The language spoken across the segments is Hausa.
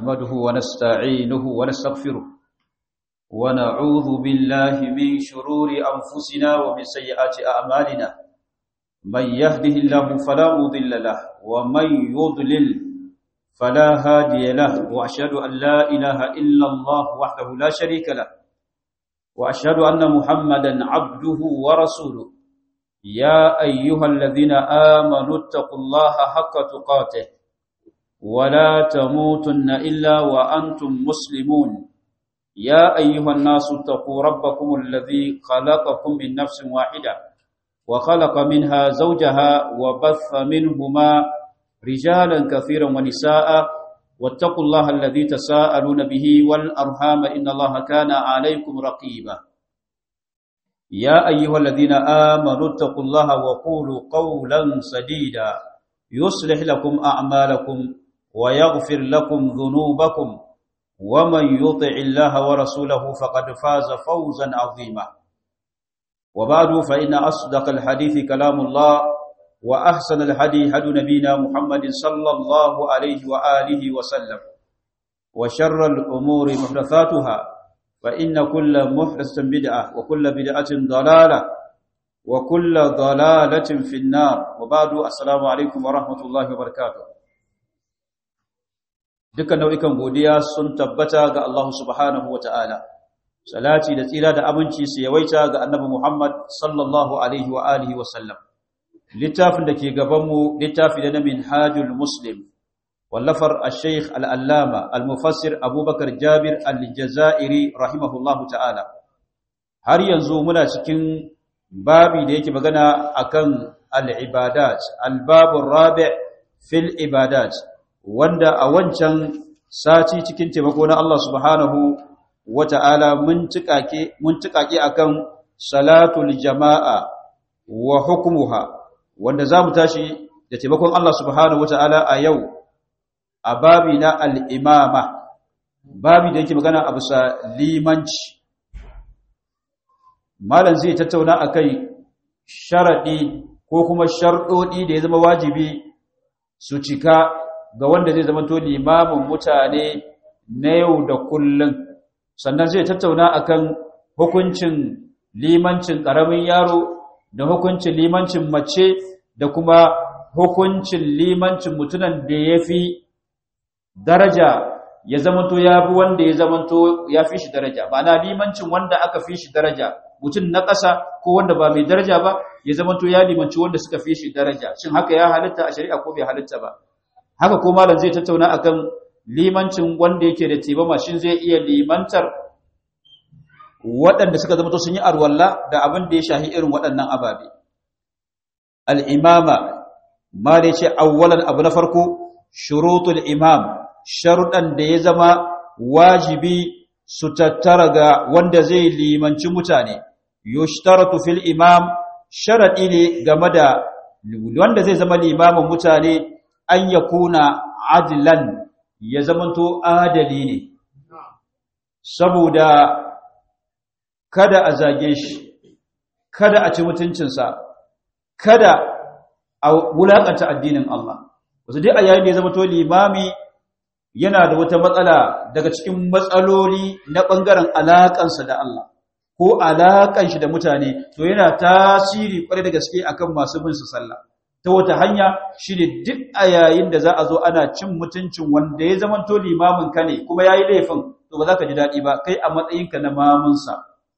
نحمده ونستعينه ونستغفره ونعوذ بالله من شرور أنفسنا ومن سيئات أعمالنا من يهده الله فلا مضل له ومن يضلل فلا هادي له وأشهد أن لا إله إلا الله وحده لا شريك له وأشهد أن محمدا عبده ورسوله يا أيها الذين آمنوا اتقوا الله حق تقاته ولا تموتن إلا وأنتم مسلمون يا أيها الناس اتقوا ربكم الذي خلقكم من نفس واحدة وخلق منها زوجها وبث منهما رجالا كثيرا ونساء واتقوا الله الذي تساءلون به والأرحام إن الله كان عليكم رقيبا يا أيها الذين آمنوا اتقوا الله وقولوا قولا سديدا يصلح لكم أعمالكم ويغفر لكم ذنوبكم ومن يطع الله ورسوله فقد فاز فوزا عظيما وبعد فإن أصدق الحديث كلام الله وأحسن الهدي هدي نبينا محمد صلى الله عليه وآله وسلم وشر الأمور محدثاتها فإن كل محدثة بدعة وكل بدعة ضلالة وكل ضلالة في النار وبعد السلام عليكم ورحمة الله وبركاته dukkan nau'ikan godiya sun tabbata ga Allah subhanahu wa ta'ala, salati da tsira da aminci su yawaita ga annabi Muhammad sallallahu Alaihi wa alihi wasallam. Littafin da ke gabanmu littafi da na minhajul Muslim, wallafar al-Sheikh al'allama al-Mufassir Abubakar Jabir al-Jazairi rahimahullahu ta'ala. Har yanzu muna cikin babi da yake magana akan al-ibadat, al-babun rabi' fil ibadat. wanda a wancan sati cikin taimako na Allah subhanahu wata'ala mun tikake mun tikake akan salatul jama'a wa hukmuha wanda zamu tashi da taimakon Allah subhanahu wata'ala a yau a babi na al-imama babi da yake magana a bisa limanci malam zai tattauna akai sharadi ko kuma sharɗoɗi da ya zama wajibi su cika ga wanda zai zama to limamin mutane na yau da kullum sannan zai tattauna akan hukuncin limancin ƙaramin yaro da hukuncin limancin mace da kuma hukuncin limancin mutunan da ya fi daraja ya zamanto ya fi wanda ya zamanto ya fi shi daraja ma'ana limancin wanda aka fi shi daraja mutum na ƙasa ko wanda ba mai daraja ba ya zamanto ya limanci wanda suka fi shi daraja shin haka ya halitta a shari'a ko bai halitta ba haka ko malam zai tattauna akan limancin wanda yake da tibama shin zai iya limantar waɗanda suka zama to sun yi arwalla da abin da ya shahi irin waɗannan ababe al-imama ma da yace awwalan abu na farko shurutul imam sharuɗan da ya zama wajibi su tattara ga wanda zai limanci mutane yushtaratu fil imam sharadi ne game da wanda zai zama limamin mutane an ya kuna adilan ya zamanto adali ne saboda kada a zage shi kada a ci mutuncinsa kada a wulaƙanta addinin Allah wasu dai a yayin da ya zamanto limami yana da wata matsala daga cikin matsaloli na ɓangaren alaƙansa da Allah ko alaƙan shi da mutane to yana tasiri ƙwarai da gaske akan masu bin su sallah ta wata hanya shi ne duk a yayin da za a zo ana cin mutuncin wanda ya zama to limamin ka ne kuma ya yi laifin to ba za ka ji daɗi ba kai a matsayinka na mamunsa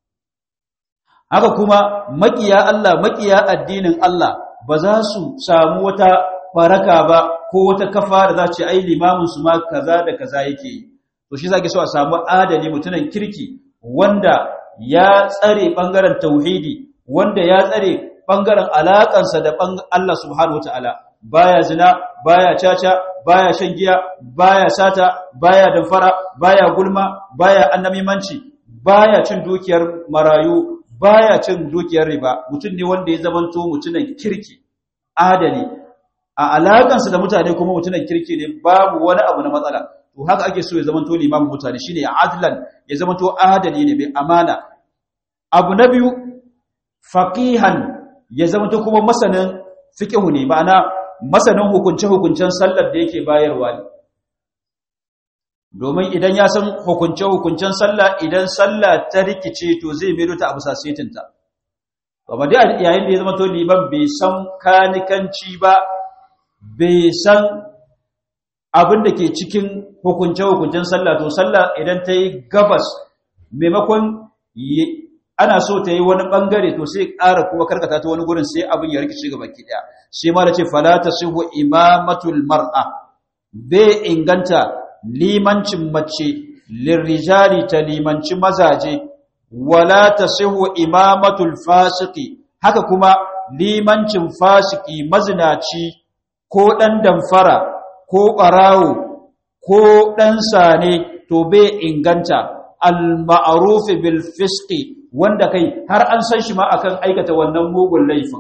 haka kuma maƙiya Allah maƙiya addinin Allah ba za su samu wata baraka ba ko wata kafa da za ce ai limamin su ma kaza da kaza yake yi to shi zaki so a samu adali mutumin kirki wanda ya tsare bangaren tauhidi wanda ya tsare ɓangaren alaƙansa da Allah subhanahu wa ta'ala, baya zina, baya caca, baya shan giya, baya sata, baya damfara, baya gulma, baya annamimanci, baya cin dukiyar marayu, baya cin dukiyar riba, mutum ne wanda ya zamanto mutumin kirki, adali, a alaƙansa da mutane kuma mutumin kirki ne babu wani abu na matsala. To haka ake so ya zamanto limamin mutane shine adlan ya zamanto adali ne mai amana. Abu na biyu faqihan ya zama ta kuma masanin fiqhu ne ma'ana masanin hukunce-hukuncen sallar da yake bayarwa ne domin idan ya san hukunce-hukuncen sallah idan sallah ta rikice to zai mero ta abu sasetinta amma dai yayin da ya zama to liman bai san kanikanci ba bai san abin da ke cikin hukunce-hukuncen sallah to sallah idan ta yi gabas maimakon ana so ta yi wani bangare to sai ƙara kuma karkata ta wani gurin sai abin ya rikice ga baki ɗaya sai ma da ce falata sihu imamatul mar'a bai inganta limancin mace lirrijali ta limanci mazaje wala tasihu imamatul fasiki haka kuma limancin fasiki mazinaci ko dan damfara ko barawo ko dan sane to bai inganta al ma'ruf bil fisqi wanda kai har an san shi ma akan aikata wannan mugun laifin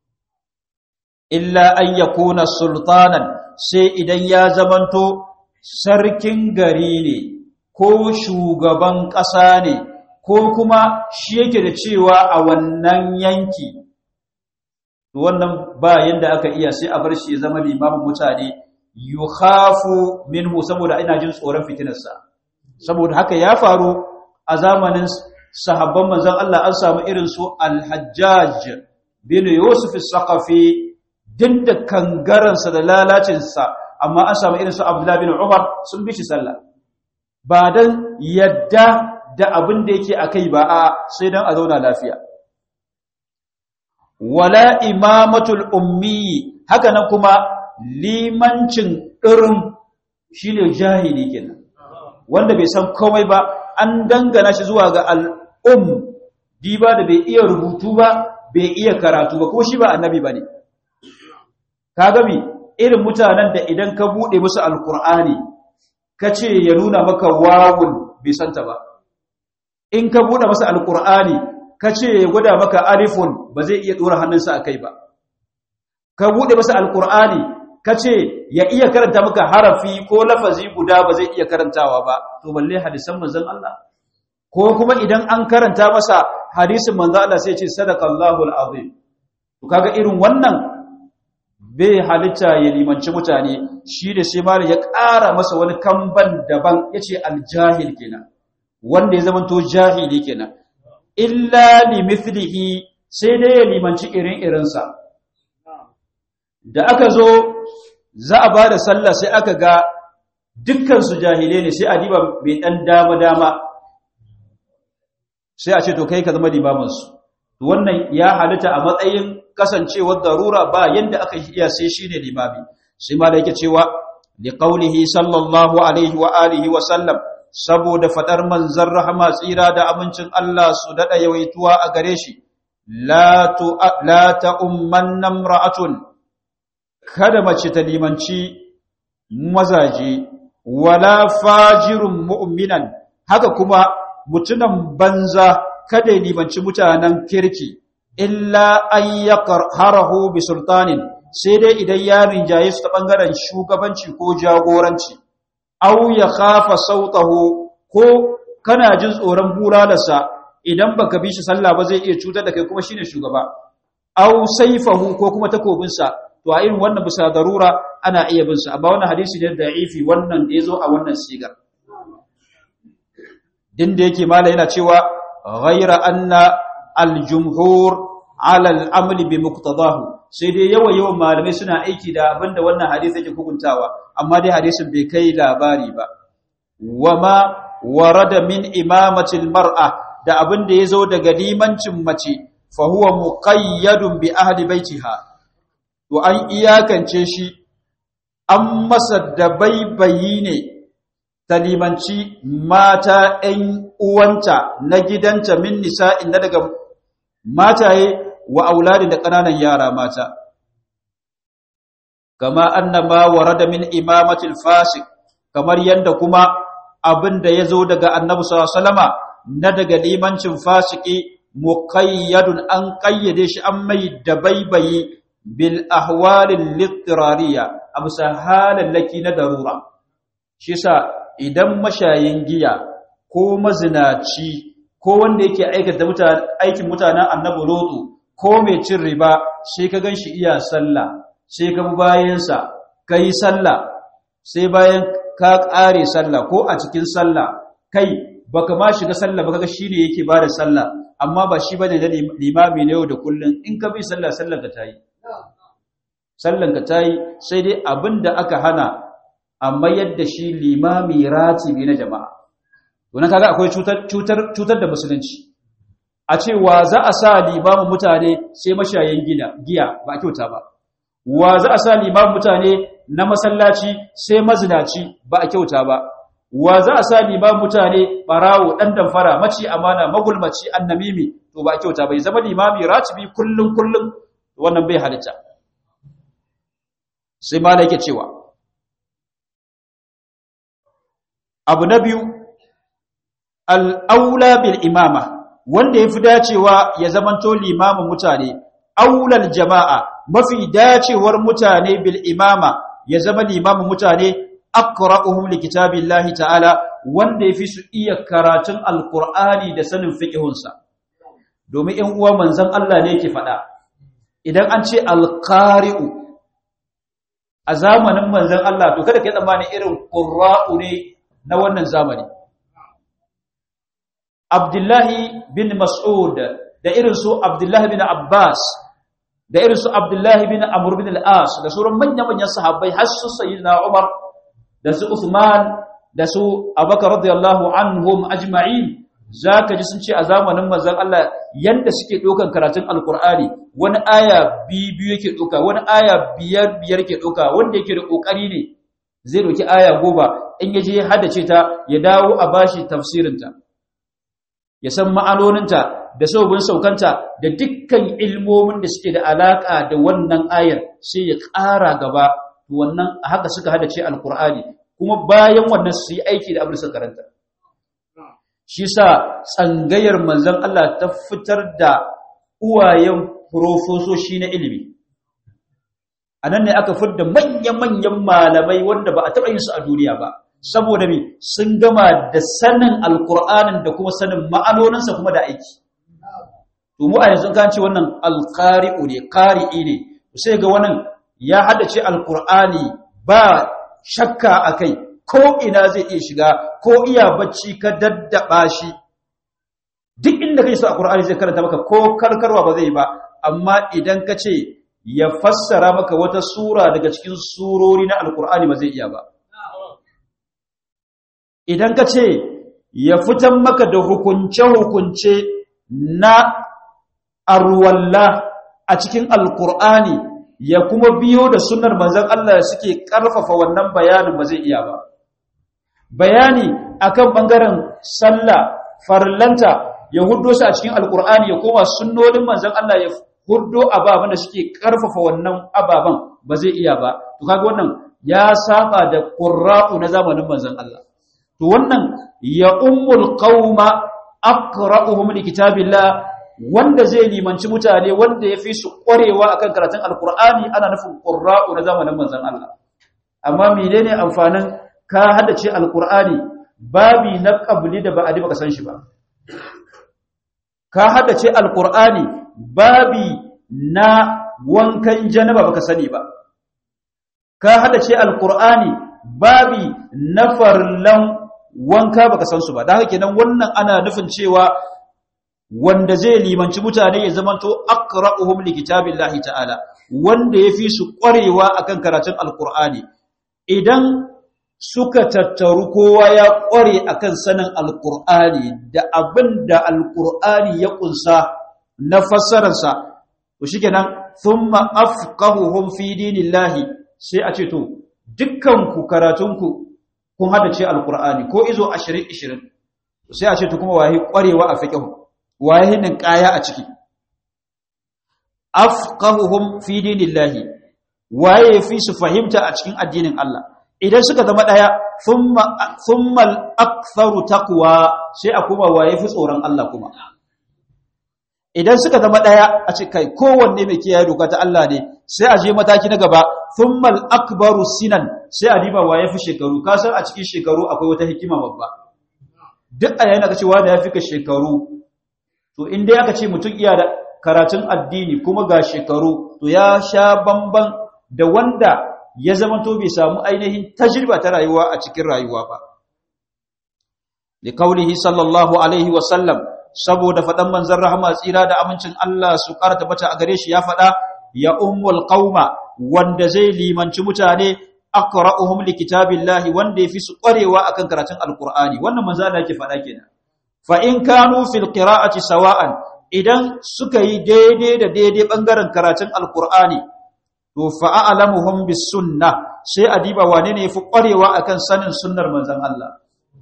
illa an yakuna sultanan sai idan ya zamanto sarkin gari ne ko shugaban ƙasa ne ko kuma shi yake da cewa a wannan yanki wannan ba yanda aka iya sai a bar shi ya zama limamin mutane yukhafu minhu saboda ina jin tsoron fitinarsa saboda haka ya faru a zamanin sahabban manzon Allah an samu irin su al-Hajjaj bin Yusuf as-Saqafi din da kangaransa da lalacinsa amma an samu irin su Abdullah bin Umar sun bi shi sallah ba dan yadda da abin da yake akai ba a sai dan a zauna lafiya wala imamatul ummi haka nan kuma limancin irin shine jahili kenan wanda bai san komai ba an dangana shi zuwa ga al'um diba da bai iya rubutu ba bai iya karatu ba ko shi ba annabi bane kaga mi irin mutanen da idan ka bude musu alqur'ani kace ya nuna maka wawun bai santa ba in ka bude masa alqur'ani kace ya gwada maka alifun ba zai iya dora hannunsa akai ba ka bude masa alqur'ani kace ya iya karanta maka harafi ko lafazi guda ba zai iya karantawa ba to balle hadisan manzon Allah ko kuma idan an karanta masa hadisin manzon Allah sai ya ce sadaqallahu alazim to kaga irin wannan bai halitta ya limanci mutane shi da sai mala ya ƙara masa wani kamban daban ya ce aljahil kenan wanda ya zama to jahili kenan illa limithlihi sai dai ya limanci irin irinsa da aka zo za a ba da sallah sai aka ga dukkansu jahile ne sai a diba mai ɗan dama-dama sai a ce to kai ka zama limaminsu wannan ya halitta a matsayin kasancewar darura ba yanda aka iya sai shi ne limami sai ma da yake cewa li qaulihi sallallahu alaihi wa alihi wa sallam saboda fadar manzon rahama tsira da amincin Allah su dada yawaituwa a gare shi la tu la ta umman imra'atun kada mace ta limanci mazaje wala fajirun mu'minan haka kuma mutunan banza kada ya limanci mutanen kirki illa an yaqharahu bi sultanin sai dai idan ya rinjaye su ta bangaren shugabanci ko jagoranci aw ya khafa sautahu ko kana jin tsoron bulalarsa idan baka bi shi sallah ba zai iya cutar da kai kuma shine shugaba aw saifahu ko kuma takobinsa to a irin wannan bisa darura ana iya bin sa amma wannan hadisi ne da'ifi wannan da yazo a wannan sigar din da yake mala yana cewa ghayra anna al-jumhur ala al-amli bi muqtadahu sai dai yawa yawan malamai suna aiki da abinda wannan hadisi yake hukuntawa amma dai hadisin bai kai labari ba wama warada min imamati al-mar'a da abinda yazo daga limancin mace fa huwa muqayyadun bi ahli baitiha to an iyakance shi an masa da baibayi ne ta limanci mata ‘yan uwanta na gidanta min nisa'in na daga mataye wa auladi da ƙananan yara mata. Kama annama warada min imamatil fasik, kamar yadda kuma abin da ya zo daga annabu sallama na daga limancin fasiki muƙayyadun an ƙayyade shi an mai da baibayi bil ahwalin littirariya a bisa halallaki na darura. Shi sa idan mashayin giya ko mazinaci ko wanda yake aikata aikin mutanen annabi lotu ko mai cin riba sai ka ganshi iya sallah sai ka bi bayansa kai sallah sai bayan ka ƙare sallah ko a cikin sallah kai baka ma shiga sallah ba kaga shine yake bada sallah amma ba shi bane na limami ne yau da kullun in ka bi sallah sallar ka tayi sallan ka tayi sai dai abinda aka hana amma yadda shi limami ratibi na jama'a to nan kaga akwai cutar cutar cutar da musulunci a ce wa za a sa limamin mutane sai mashayin gina giya ba kyauta ba wa za a sa limamin mutane na masallaci sai mazinaci ba a kyauta ba wa za a sa limamin mutane barawo dan damfara maci amana magulmaci annamimi to ba a kyauta bai zama limami ratibi kullum kullum wannan bai halitta sai ma yake cewa abu na biyu al'aula bil imama wanda ya fi dacewa ya zamanto limamin mutane aulal jama'a mafi dacewar mutane bil imama ya zama limamin mutane aqra'uhum likitabillahi ta'ala wanda yafi su iya karatun alqur'ani da sanin fiqhunsa domin in uwa manzon Allah ne yake fada idan an ce alqari'u a zamanin manzon Allah to kada kai tsammani irin qurra'u ne na wannan zamani Abdullahi bin Mas'ud da irin su Abdullahi bin Abbas da irin su Abdullahi bin Amr bin al-As da sauran manyan-manyan sahabbai har su sayyidina Umar da su Uthman da su Abubakar radiyallahu anhum ajma'in zaka ji sun ce a zamanin manzon Allah yanda suke dokan karatun alqur'ani wani aya biyu yake doka wani aya biyar biyar yake doka wanda yake da kokari ne zai doki aya goma in yaje ya haddace ta ya dawo a bashi tafsirin ta ya san ma'anoninta da sababin saukanta da dukkan ilmomin da suke da alaka da wannan ayar sai ya ƙara gaba wannan haka suka hada ce alkur'ani kuma bayan wannan su yi aiki da abin da suka karanta shi sa tsangayar manzon Allah ta fitar da uwayen profesoshi na ilimi a nan ne aka fitar da manya-manyan malamai wanda ba a taɓa yin su a duniya ba saboda me sun gama da sanin alkur'anin da kuma sanin ma'anoninsa kuma da aiki to mu a yanzu kan ce wannan alqari'u ne qari'i ne sai ga wannan ya haddace alqur'ani ba shakka akai ko ina zai iya shiga ko iya bacci ka daddaba shi duk inda kai so alqur'ani zai karanta maka ko karkarwa ba zai ba amma idan ka ce ya fassara maka wata sura daga cikin surori na alqur'ani ba zai iya ba idan ka ce ya fitan maka da hukunce-hukunce na arwalla a cikin alkur'ani ya kuma biyo da sunar manzan Allah suke ƙarfafa wannan bayanin ba zai iya ba bayani akan bangaren sallah farlanta ya huddo su a cikin alkur'ani ya koma sunnonin manzan Allah ya huddo ababen da suke ƙarfafa wannan ababen ba zai iya ba to kaga wannan ya saba da qurra'u na zamanin manzan Allah to wannan ya ummul qauma aqra'uhum likitabillah wanda zai limanci mutane wanda ya fi su ƙwarewa akan karatun alkur'ani ana nufin ƙurra'u na zamanin manzan Allah amma menene amfanin ka haddace alkur'ani babi na ƙabli da ba'adi baka san shi ba ka haddace alkur'ani babi na wankan janaba baka sani ba ka haddace alkur'ani babi na farlan wanka baka san su ba da haka kenan wannan ana nufin cewa wanda zai limanci mutane ya zamanto aqra'uhum likitabillahi ta'ala wanda yafi su ƙwarewa akan karatun alqur'ani idan suka tattaru kowa ya ƙware akan sanin alqur'ani da abinda alqur'ani ya kunsa na fassararsa to shikenan thumma afqahuhum fi dinillahi sai a ce to dukkan ku karatunku kun hada ce alqur'ani ko izo 20 20 sai a ce to kuma wahi ƙwarewa a fiqh waye nan kaya a ciki afqahuhum fi dinillahi waye fi su fahimta a cikin addinin Allah idan suka zama daya thumma thumma al-aktharu taqwa sai a kuma waye fi tsoron Allah kuma idan suka zama daya a ce kai kowanne mai kiyaye doka ta Allah ne sai a je mataki na gaba thumma al-akbaru sinan sai a diba waye fi shekaru ka san a cikin shekaru akwai wata hikima babba duk a yayin da kace wanda ya fi ka shekaru to in dai aka ce mutum iya da karatun addini kuma ga shekaru to ya sha bamban da wanda ya zamanto bai samu ainihin tajriba ta rayuwa a cikin rayuwa ba li qaulihi sallallahu alaihi wa sallam saboda fadan manzon rahama tsira da amincin Allah su karata bata a gare shi ya fada ya ummul qauma wanda zai limanci mutane aqra'uhum likitabillahi wanda yafi su ƙwarewa akan karatun alqur'ani wannan manzo Allah yake fada kenan fa in kanu fil qira'ati sawa'an idan suka yi daidai da daidai bangaren karatun alqur'ani to fa a'lamuhum bis sunnah sai adiba wane ne yafi ƙwarewa akan sanin sunnar manzon Allah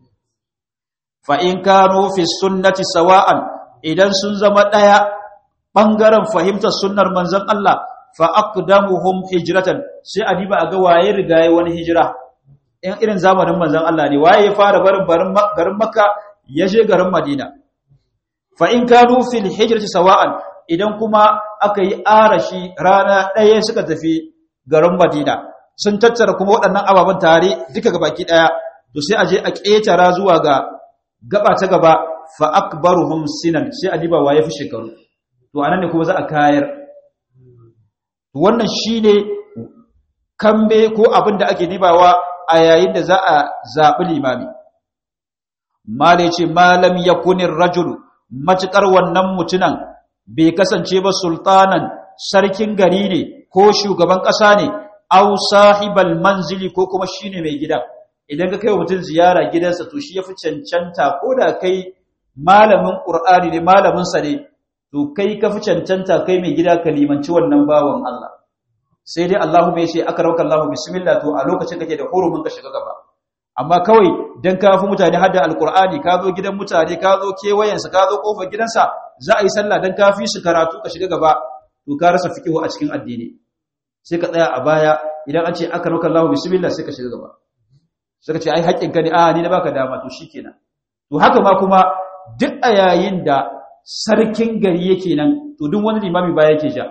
fa in kanu fi sunnati sawa'an idan sun zama daya bangaren fahimtar sunnar manzon Allah fa aqdamuhum hijratan sai a diba a ga waye rigaye wani hijira in irin zamanin manzon Allah ne waye ya fara barin garin Makka ya je garin Madina fa in kanu fil hijrati sawa'an idan kuma aka yi arashi rana ɗaya suka tafi garin Madina sun tattara kuma waɗannan ababen tare duka gabaki ɗaya to sai a je a ƙetara zuwa ga gaba ta gaba fa akbaruhum sinan sai a diba waye fi shekaru to anan ne kuma za a kayar wannan shine kambe ko abin da ake dibawa a yayin da za a zaɓi limami mala ce malam yakunir rajulu matukar wannan mutunan bai kasance ba sultanan sarkin gari ne ko shugaban ƙasa ne au sahibal manzili ko kuma shine mai gida idan ka kai wa mutum ziyara gidansa to shi yafi cancanta ko da kai malamin qur'ani ne malamin sa ne to kai ka fi cancanta kai mai gida ka limanci wannan bawan Allah sai dai Allahu bai ce akarauka Allahu bismillah to a lokacin kake da hurumin ka shiga gaba amma kawai dan ka fi mutane hadda alqur'ani ka zo gidan mutane ka zo kewayensa ka zo kofar gidansa za a yi sallah dan ka fi su karatu ka shiga gaba to ka rasa fiqhu a cikin addini sai ka tsaya a baya idan an ce akarauka Allahu bismillah sai ka shiga gaba suka ce ai haƙƙin ka ne a ni na baka dama to shikenan to haka ma kuma duk a yayin da sarkin gari yake nan to duk wani limami ba yake ja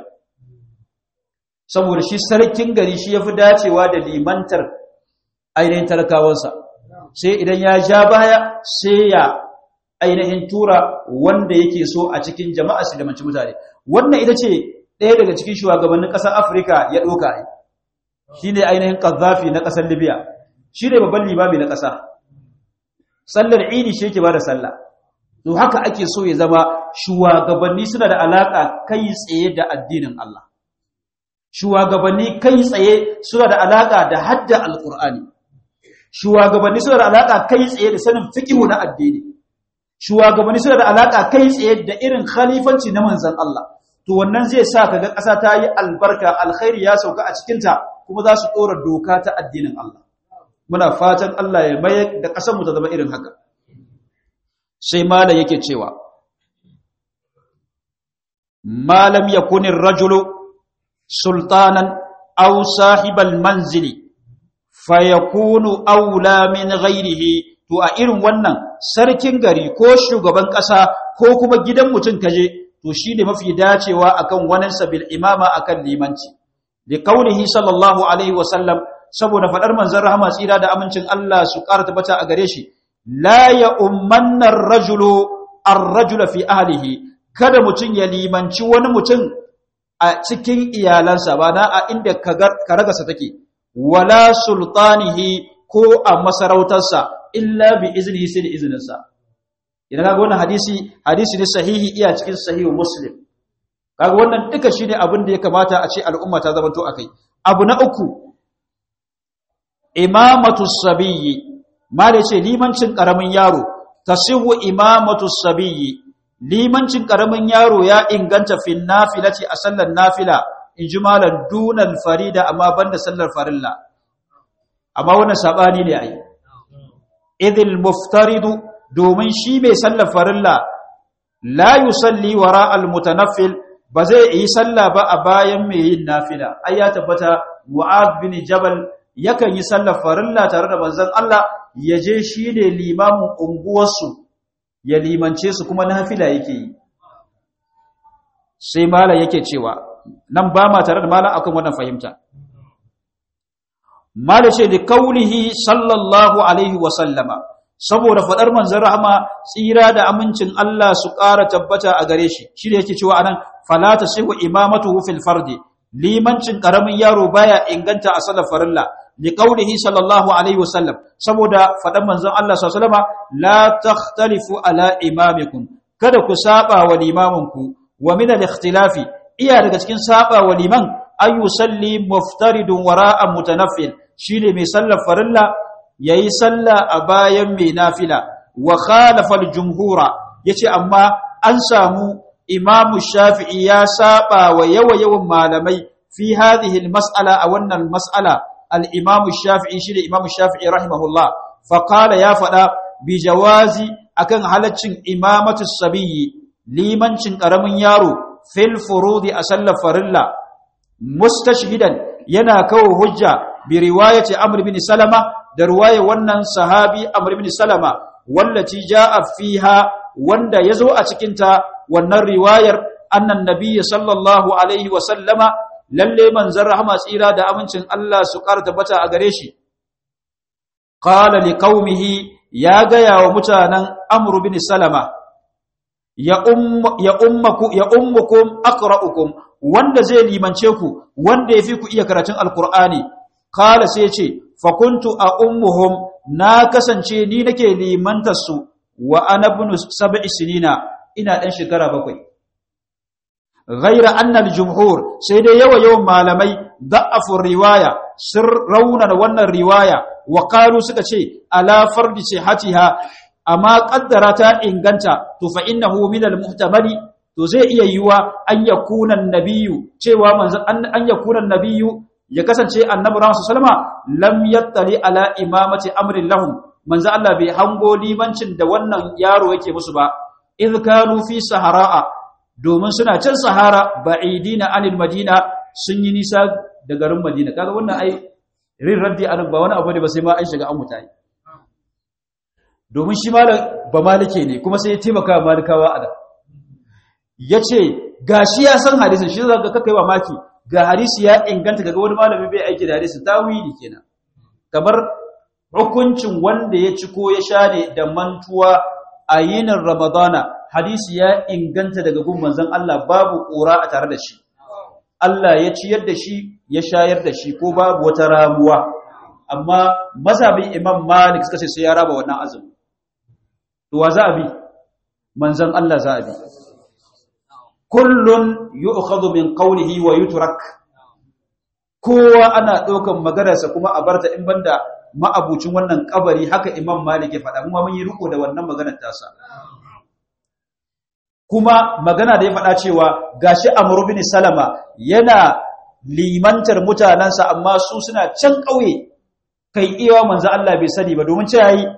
saboda shi sarkin gari shi yafi dacewa da limantar ainihin talakawansa sai idan ya ja baya sai ya ainihin tura wanda yake so a cikin jama'a su da manci mutane wannan ita ce ɗaya daga cikin shugabannin ƙasar afirka ya ɗoka shi ne ainihin ƙazafi na ƙasar libya shi ne babban limami na ƙasa sallar idi shi yake ba da sallah to haka ake so ya zama shugabanni suna da alaka kai tsaye da addinin Allah shugabanni kai tsaye suna da alaka da hadda alqur'ani shugabanni suna da alaka kai tsaye da sanin fiqhu na addini shugabanni suna da alaka kai tsaye da irin khalifanci na manzon Allah to wannan zai sa kaga ƙasa ta yi albarka alkhairi ya sauka a cikin ta kuma za su dora doka ta addinin Allah muna fatan Allah ya mayar da ƙasar mu ta zama irin haka sai malam yake cewa malam yakunir rajulu sultanan aw sahibal manzili fayakunu aula min ghairihi to a irin wannan sarkin gari ko shugaban ƙasa ko kuma gidan mutum kaje to shine mafi dacewa akan wannan sabil imama akan limanci li qaulihi sallallahu alaihi wasallam saboda fadar manzon rahama tsira da amincin Allah su ƙara tabbata a gare shi la ya ummanna rajulu ar-rajula fi ahlihi kada mutun ya limanci wani mutum a cikin iyalansa ba na a inda karagasa take wala sultanihi ko a masarautarsa illa bi iznihi sai da izininsa idan kaga wannan hadisi hadisi ne sahihi iya cikin sahihu muslim kaga wannan duka shine abin da ya kamata a ce al'umma ta zamanto akai abu na uku imamatu sabiyyi mala ce limancin karamin yaro tasihu imamatu sabiyyi limancin karamin yaro ya inganta fin nafilati a sallar nafila ijmalan dunal farida amma banda sallar farilla amma wannan sabani ne ai idil muftaridu domin shi mai sallar farilla la yusalli wara al mutanaffil ba zai yi sallah ba a bayan mai yin nafila ai ya tabbata mu'adh bin jabal yakan yi sallar farilla tare da manzon Allah ya je shi ne limamin unguwarsu ya limance su kuma nafila yake yi sai mala yake cewa nan ba ma tare da mala akan wannan fahimta mala ce da kaulihi sallallahu alaihi wa sallama saboda fadar manzon rahama tsira da amincin Allah su ƙara tabbata a gare shi shi ne yake cewa anan fala tasihu imamatuhu fil fardi limancin karamin yaro baya inganta a sallar farilla li qaulihi sallallahu alaihi wasallam saboda fadan manzon Allah sallallahu alaihi wasallam la takhtalifu ala imamikum kada ku saba wa limamanku wa min al-ikhtilafi iya daga cikin saba wa liman ay yusalli muftaridun wara'a mutanaffil shine mai sallar farilla yayi salla a bayan mai nafila wa khalafa al-jumhura yace amma an samu imam shafi'i ya saba wa yawa yawan malamai fi hadhihi al-mas'ala a wannan mas'ala al-imam shafi'i shine imam shafi'i rahimahullah fa qala ya fada bi jawazi akan halaccin imamatu sabiyyi limancin karamin yaro fil furudi a sallar farilla mustashhidan yana kawo hujja bi riwayati amr bin salama da riwaya wannan sahabi amr bin salama wallati jaa fiha wanda yazo a cikin ta wannan riwayar annan nabiyyi sallallahu alaihi wa sallama lalle manzon rahama tsira da amincin Allah su karta bata a gare shi qala liqaumihi ya gaya wa mutanen amru bin salama ya ummaku ya ummukum aqra'ukum wanda zai limance ku wanda yafi ku iya karatun alqur'ani kala sai ce fa kuntu a ummuhum na kasance ni nake limantar su wa ana ibn sab'i sinina ina dan shekara bakwai ghaira anna al-jumhur sai dai yawa yawan malamai da'afu riwaya sir rauna wannan riwaya wa qalu suka ce ala fardi sihatiha amma kaddara ta inganta to fa innahu min al-muhtamali to zai iya yiwa an yakuna an-nabiyyu cewa manzon an yakuna an-nabiyyu ya kasance annabi Muhammad sallama lam yattali ala imamati amrin lahum manzo Allah bai hango limancin da wannan yaro yake musu ba idh kanu fi sahara'a domin suna can sahara ba'idina anil madina sun yi nisa da garin madina kaga wannan ai rin raddi anan ba wani abu ne ba sai ma an shiga an mutane domin shi malam ba malike ne kuma sai ya taimaka wa malikawa a da yace gashi ya san hadisin shi zaka kai wa maki ga hadisi ya inganta ga wani malami bai aiki da hadisi tawili kenan kamar hukuncin wanda ya ci ko ya sha ne da mantuwa a yinin ramadana hadisi ya inganta daga gun manzon Allah babu ƙura a tare da shi Allah ya ciyar da shi ya shayar da shi ko babu wata ramuwa amma mazhabin Imam Malik suka ce sai ya raba wannan azumi to wa za a bi manzon Allah za a bi kullun yu'khadhu min qawlihi wa yutrak kowa ana ɗaukan maganarsa kuma a barta in banda ma'abucin wannan kabari haka Imam Malik ya faɗa kuma mun yi riko da wannan maganar tasa kuma magana da ya faɗa cewa gashi Amr bin Salama yana limantar mutanansa amma su suna can ƙauye kai iya manzo Allah bai sani ba domin ce yayi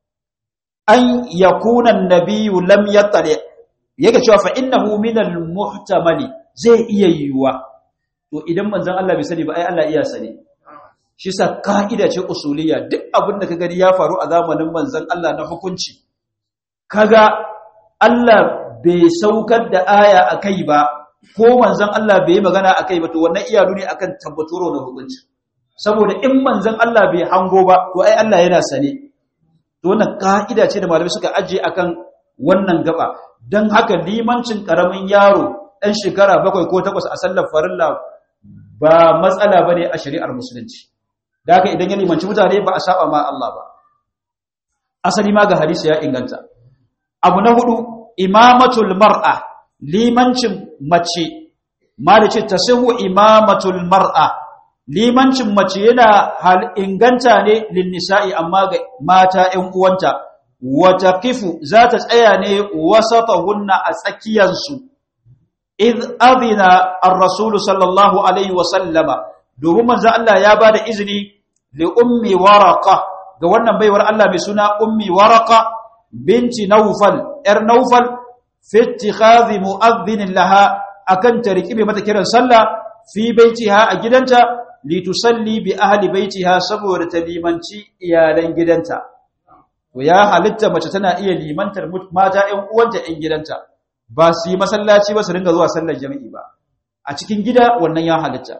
an yakuna an-nabiyyu lam yattali yake cewa fa innahu minal muhtamali zai iya yiwuwa to idan manzon Allah bai sani ba ai Allah iya sani shi sa ka'ida ce usuliyya duk abin da ka gani ya faru a zamanin manzon Allah na hukunci kaga Allah bai saukar da aya akai ba ko manzon Allah bai magana akai ba to wannan iya nuni akan tabbatoro na hukunci saboda in manzon Allah bai hango ba to ai Allah yana sane to wannan ka'ida ce da malamai suka ajiye akan wannan gaba don haka limancin ƙaramin yaro ɗan shekara bakwai ko takwas a sallar farilla ba matsala ba ne a shari'ar musulunci da haka idan ya limanci mutane ba a saba ma Allah ba asali ma ga hadisi ya inganta abu na hudu imamatul mar'a limancin mace ma da ce tasihu imamatul mar'a limancin mace yana hal inganta ne lin nisa'i amma ga mata ƴan uwanta wata kifu za ta tsaya ne wasatahunna a tsakiyarsu idh adina ar-rasul sallallahu alaihi wa sallama domin manzo Allah ya bada izini li ummi waraqa ga wannan baiwar Allah mai suna ummi waraqa binti nawfal yar nawfal fi ittikhadhi mu'adhdhin laha akan ta rikibe mata kiran sallah fi baitiha a gidanta li tusalli bi ahli baitiha saboda ta limanci iyalan gidanta to ya halitta mace tana iya limantar mata ƴan uwanta ƴan gidanta ba su yi masallaci ba su ringa zuwa sallar jami'i ba a cikin gida wannan ya halitta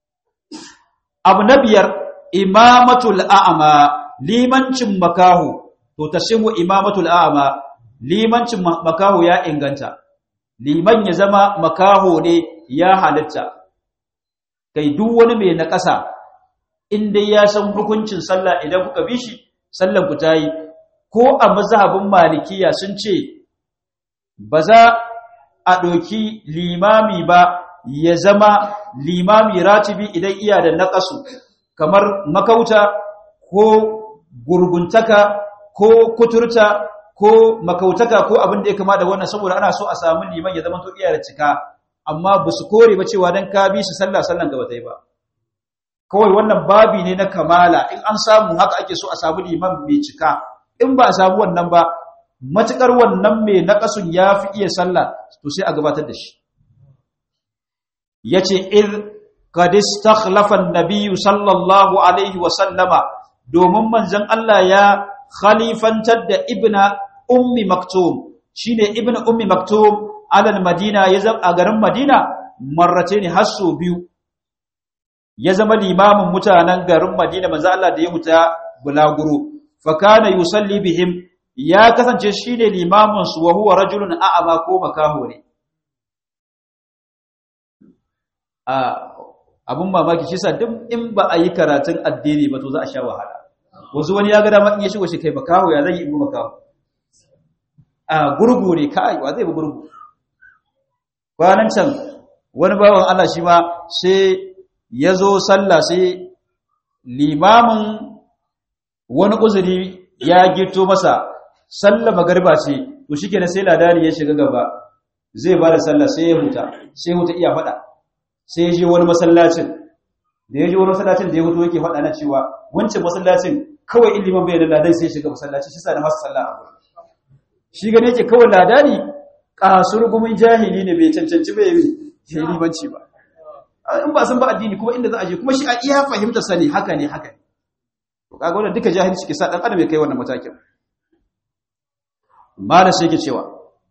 abu na biyar imamatul a'ama limancin makahu to tasihu imamatul a'ama limancin makahu ya inganta liman ya zama makaho ne ya halitta kai duk wani mai na ƙasa in dai ya san hukuncin sallah idan kuka bi shi sallan ku tayi ko a mazhabin malikiya sun ce ba za a ɗauki limami ba ya zama limami ratibi idan iya da naƙasu kamar makauta ko gurguntaka ko kuturta ko makautaka ko abin da ya kama da wannan saboda ana so a samu liman ya zama to iya da cika amma ba su kore ba cewa dan ka bi su sallah sallan gaba ta yi ba kawai wannan babi ne na kamala in an samu haka ake so a samu liman mai cika in ba a samu wannan ba matukar wannan mai naƙasun ya fi iya sallah to sai a gabatar da shi yace id qad istakhlafa an-nabiy sallallahu alaihi wa sallama domin manzon Allah ya khalifantar da ibna ummi maktum shine ibna ummi maktum alal madina ya zama a garin madina marrace ne har so biyu ya zama limamin mutanen garin madina manzon Allah da ya huta bulaguro fa kana yusalli bihim ya kasance shine limamin su wa huwa rajulun a'ama ko makaho ne abun mamaki shi sa duk in ba a yi karatun addini ba to za a sha wahala wasu wani ya ga dama in ya shigo shi kai makaho ya zai yi in makaho a gurgu ne kai wa zai bi gurgu kwanan can wani bawan Allah shi ma sai ya zo sallah sai limamin wani uzuri ya gito masa sallah magarba ce to shikenan sai ladani ya shiga gaba zai ba da sallah sai ya huta sai huta iya faɗa sai ya je wani masallacin da ya je wani masallacin da ya hutu yake faɗa na cewa wancan masallacin kawai ilimin bai da ladan sai ya shiga masallaci shi sa da masu sallah a gurin shi gane yake kawai ladani kasur gumin jahili ne bai cancanci bai yi limanci ba in ba san ba addini kuma inda za a je kuma shi a iya fahimta sani haka ne haka ne to kaga wannan duka jahilci ke sa dan adam ya kai wannan matakin malam sai yake cewa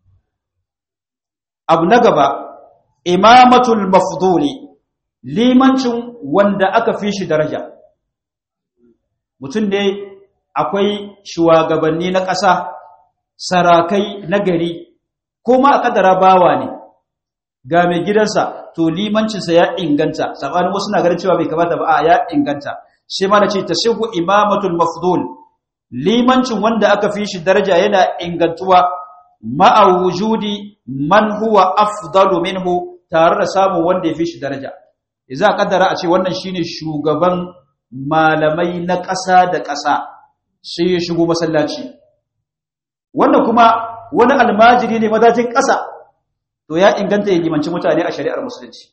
abu na gaba imamatul mafduli limancin wanda aka fi shi daraja mutum ne akwai shugabanni na ƙasa sarakai na gari ko ma a kadara bawa ne ga mai gidansa to limancinsa ya inganta sabanin wasu na ganin cewa bai kamata ba a ya inganta shi ma da ce tashihu imamatul mafdul limancin wanda aka fi shi daraja yana ingantuwa ma'a wujudi man huwa afdalu minhu tare da samun wanda ya fi shi daraja idza kaddara a ce wannan shine shugaban malamai na ƙasa da ƙasa sai ya shigo masallaci wannan kuma wani almajiri ne madajin ƙasa to ya inganta ya limanci mutane a shari'ar musulunci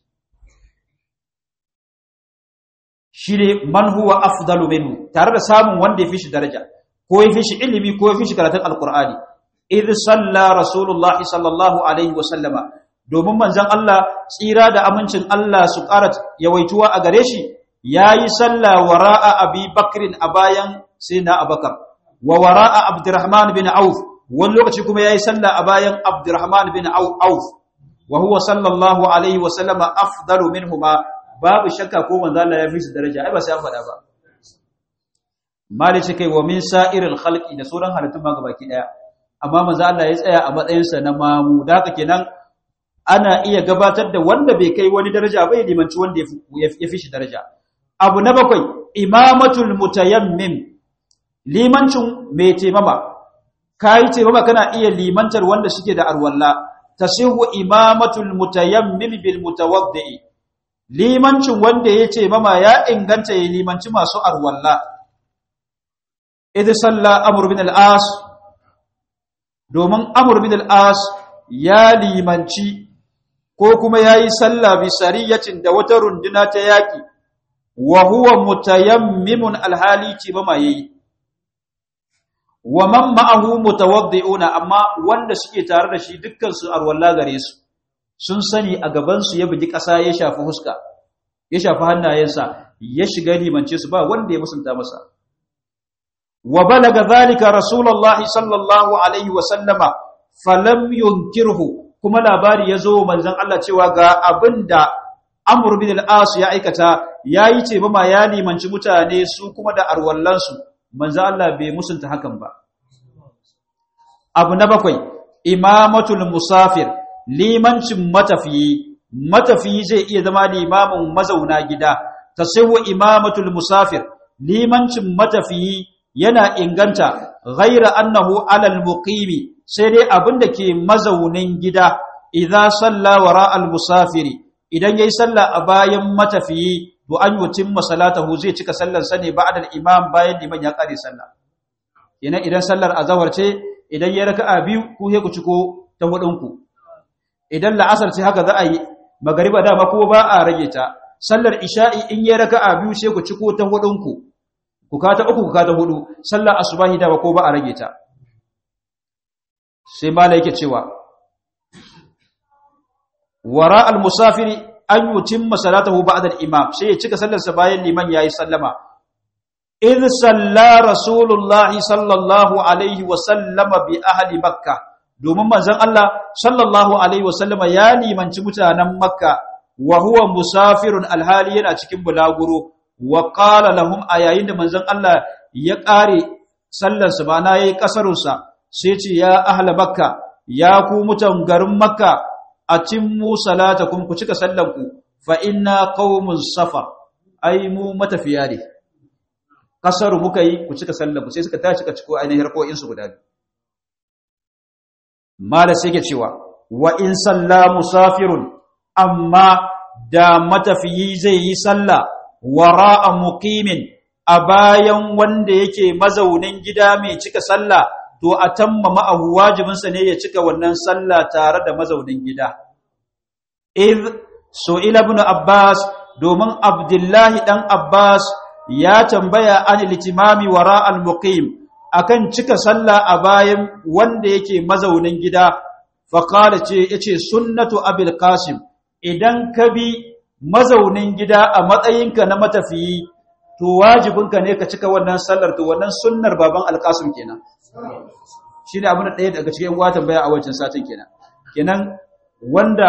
shi ne man huwa afdalu minhu tare da samun wanda ya fi shi daraja ko ya fi shi ilimi ko ya fi shi karatun alkur'ani idh salla rasulullahi sallallahu alaihi wa sallama domin manzon Allah tsira da amincin Allah su ƙara yawaituwa a gare shi yayi salla wara'a abi bakrin a bayan sayyidina abakar wa wara'a abdurrahman bin auf wani lokaci kuma yayi salla a bayan abdurrahman bin auf wa huwa sallallahu alaihi wa sallama afdalu minhuma babu shakka ko manzo Allah ya fi su daraja ai ba sai an faɗa ba malice kai wa min sa'iril khalqi da sauran halittun ma gabaki daya amma manzo Allah ya tsaya a matsayin sa na mamu da haka kenan ana iya gabatar da wanda bai kai wani daraja bai limanci wanda ya fi shi daraja abu na bakwai imamatul mutayammim limancin mai taimama kai taimama kana iya limantar wanda suke da arwalla tasihu imamatul mutayammim bil mutawaddi limancin wanda ya taimama ya inganta ya limanci masu arwalla idh salla amr bin al-as domin amr bin al-as ya limanci ko kuma yayi salla bi sariyatin da wata runduna ta yaki wa huwa mutayammimun alhali ce ba ma yayi wa man ma'ahu mutawaddi'una amma wanda suke tare da shi dukkan su arwalla gare su sun sani a gaban su ya bugi ƙasa ya shafi huska ya shafi hannayensa ya shiga limance su ba wanda ya musunta masa wa balaga zalika rasulullahi sallallahu alaihi wa sallama falam yunkirhu kuma labari ya zo manzon Allah cewa ga abinda Amr bin al-As ya aikata yayi ce ba ma ya limanci mutane su kuma da arwallansu manzo Allah bai musunta hakan ba abu na bakwai imamatul musafir limancin matafiyi matafiyi zai iya zama limamin mazauna gida tasawwa imamatul musafir limancin matafiyi yana inganta ghaira annahu alal muqimi sai dai abinda ke mazaunin gida idza salla wara al musafiri idan yayi salla a bayan matafiyi to an yutimma salatahu zai cika sallar sa ne ba'da al imam bayan liman ya kare sallah ina idan sallar azhar ce idan ya raka'a biyu ku he ku ciko ta hudun ku idan la'asar ce haka za a yi magariba dama ko ba a rage ta sallar isha'i in ya raka'a biyu sai ku ciko ta hudun ku ku kata uku ku kata hudu sallar asubahi dama ko ba a rage ta sai mala yake cewa wara al-musafiri an yutimma salatahu ba'da al-imam sai ya cika sallarsa bayan liman yayi sallama id salla rasulullah sallallahu alaihi wa sallama bi ahli makkah domin manzon Allah sallallahu alaihi wa sallama ya limanci mutanen makka wa huwa musafirun alhali yana cikin bulaguro wa qala lahum ayayin da manzon Allah ya kare sallarsa ba na yayi kasarunsa sai ce ya ahla makka ya ku mutan garin makka atimmu salatakum ku cika sallanku fa inna qaumun safar ai mu matafiya ne kasaru muka yi ku cika sallanku sai suka tashi ka ciko ainihin harkokin su guda biyu mala sai ke cewa wa in salla musafirun amma da matafiyi zai yi sallah wara'a muqimin a bayan wanda yake mazaunin gida mai cika sallah to a tamma ma'ahu wajibinsa ne ya cika wannan sallah tare da mazaunin gida. Iz su'ila ibn Abbas domin Abdullahi dan Abbas ya tambaya an litimami wara al-muqim akan cika sallah a bayan wanda yake mazaunin gida faqala ce yace sunnatu abil qasim idan ka bi mazaunin gida a matsayinka na matafiyi to wajibinka ne ka cika wannan sallar to wannan sunnar baban al-qasim kenan shi ne abin da ɗaya daga cikin watan baya a wancan satin kenan kenan wanda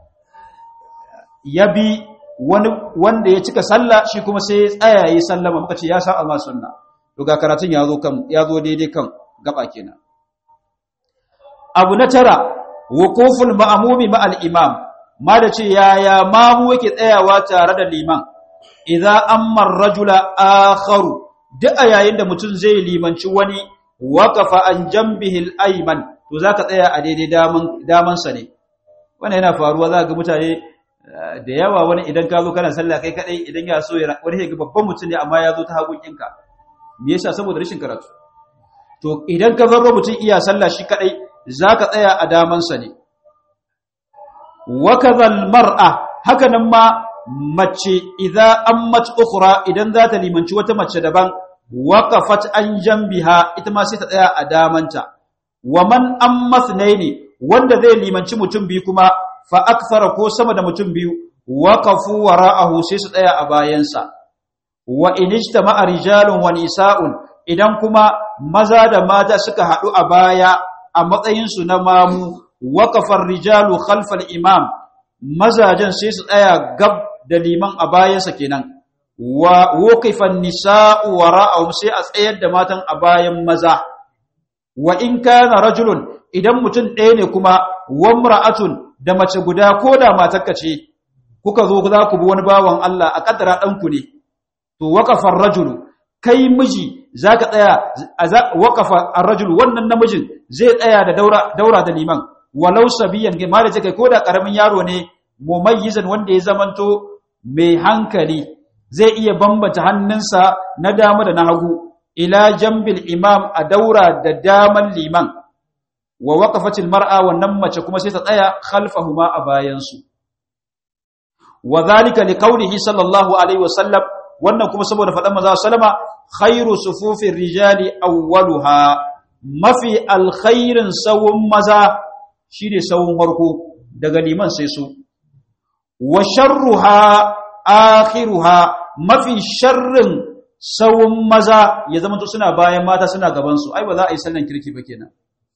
ya bi wani wanda ya cika sallah shi kuma sai ya tsaya yi sallama muka ce ya san Allah sunna to ga karatun ya zo kan ya zo daidai kan gaba kenan abu na tara wuquful ma'mumi ma'al imam ma da ce yaya mamu yake tsayawa tare da liman idza amma ar-rajula akharu duk a yayin da mutum zai limanci wani waqafa an jambihi al-ayman to zaka tsaya a daidai daman daman sa ne wannan yana faruwa za ga mutane da yawa wani idan ka zo kana sallah kai kadai idan ya so ya wani ga babban mutum ne amma ya zo ta hagun ɗinka me yasa saboda rashin karatu to idan ka zarro mutum iya sallah shi kadai zaka tsaya a daman sa ne wa kadhal mar'a haka nan ma mace idza ammat ukhra idan za ta limanci wata mace daban waqafat an jambiha ita ma sai ta tsaya a damanta wa man amma thnaini wanda zai limanci mutum biyu kuma fa akthara ko sama da mutum biyu waqafu wara'ahu sai su tsaya a bayansa wa inijtama'a rijalun wa nisa'un idan kuma maza da mata suka hadu a baya a matsayin su na mamu waqafa rijalu khalfal imam mazajen sai su tsaya gab da liman a bayansa kenan wa waqifan nisa'u wara'ahum sai a tsayar da matan a bayan maza wa in kana rajulun idan mutum ɗaya ne kuma wa imra'atun da mace guda ko da matarka ce kuka zo za ku bi wani bawan Allah a kaddara ɗanku ne to waqafa ar-rajulu kai miji zaka tsaya waqafa ar-rajulu wannan namijin zai tsaya da daura daura da liman walau sabiyan ga malaje kai ko da karamin yaro ne mumayyizan wanda ya zamanto mai hankali zai iya bambata hannunsa na dama da na hagu ila jambil imam a daura da daman liman wa waqafatil mar'a wannan mace kuma sai ta tsaya khalfahuma a bayansu wa zalika liqaulihi sallallahu alaihi wasallam wannan kuma saboda fadan manzo sallama khairu sufufir rijali awwaluha mafi alkhairin sawun maza shine sawun farko daga liman sai su wa sharruha akhiruha mafi sharrin sawun maza ya zama to suna bayan mata suna gaban su ai ba za a yi sallan kirki ba kenan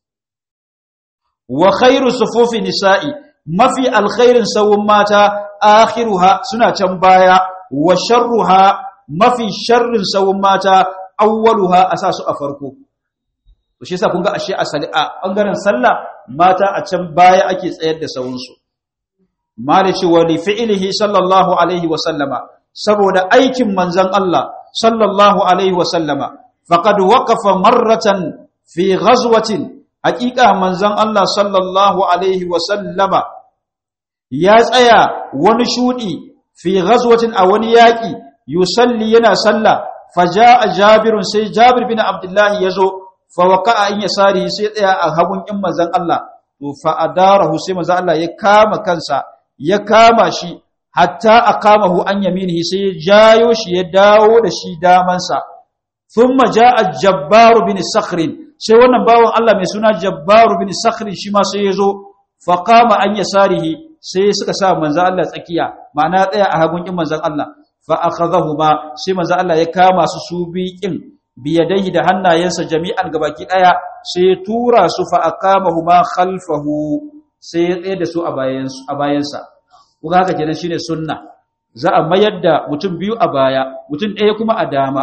wa khairu sufufi nisa'i mafi alkhairin sawun mata akhiruha suna can baya wa sharruha mafi sharrin sawun mata awwaluha asasu a farko to shi yasa kun ga ashe asali a bangaren sallah mata a can baya ake tsayar da sawun su malici wa li fi'lihi sallallahu alaihi wa sallama saboda aikin manzon Allah sallallahu alaihi wa sallama faqad waqafa marratan fi ghazwatin haqiqa manzon Allah sallallahu alaihi wa sallama ya tsaya wani shudi fi ghazwatin a wani yaki yusalli yana sallah faja'a jabirun sai jabir bin abdullah yazo fa waqa'a in yasari sai tsaya a hagun in manzon Allah to fa adarahu sai manzon Allah ya kama kansa ya kama shi hatta aqamahu an yaminihi sai ya jayo shi ya dawo da shi damansa thumma jaa jabbar bin sakhr sai wannan bawon Allah mai suna jabbar bin sakhr shi ma sai yazo fa qama an yasarihi sai suka sa manzon Allah tsakiya ma'ana tsaya a hagun kin manzon Allah fa akhadhahuma sai manzon Allah ya kama su su biqin biyadaihi da hannayensa jami'an gabaki daya sai ya tura su fa aqamahuma khalfahu sai ya tsaye da su a bayansu a bayansa kuga haka kenan shine sunna za a mayar da mutum biyu a baya mutum ɗaya kuma a dama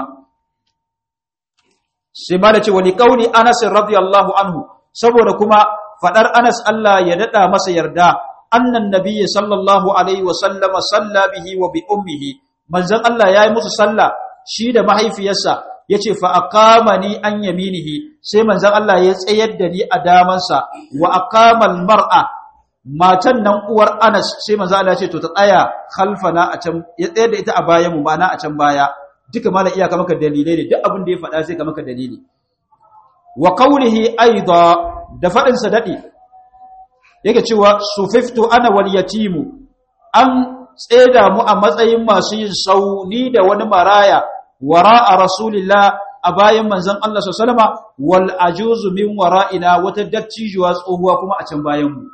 sai ma da ce wani kauli Anas radiyallahu anhu saboda kuma fadar Anas Allah ya dada masa yarda annan nabiyyi sallallahu alaihi wa sallama salla bihi wa bi ummihi manzon Allah yayi musu sallah shi da mahaifiyarsa yace fa aqamani an yaminihi sai manzon Allah ya tsayar da ni a damansa wa aqamal mar'a matan nan uwar Anas sai manzon Allah ya ce to ta tsaya khalfana a can ya tsayar da ita a bayan mu ma'ana a can baya duka mala iyaka maka dalilai ne duk abin da ya faɗa sai ka maka dalili wa qawlihi aida da fadin sa dadi yake cewa sufiftu ana wal yatimu an tseda mu a matsayin masu yin sauni da wani maraya wara'a rasulillah a bayan manzon Allah sallallahu alaihi wal ajuzu min wara'ina wata dattijuwa tsohuwa kuma a can bayan mu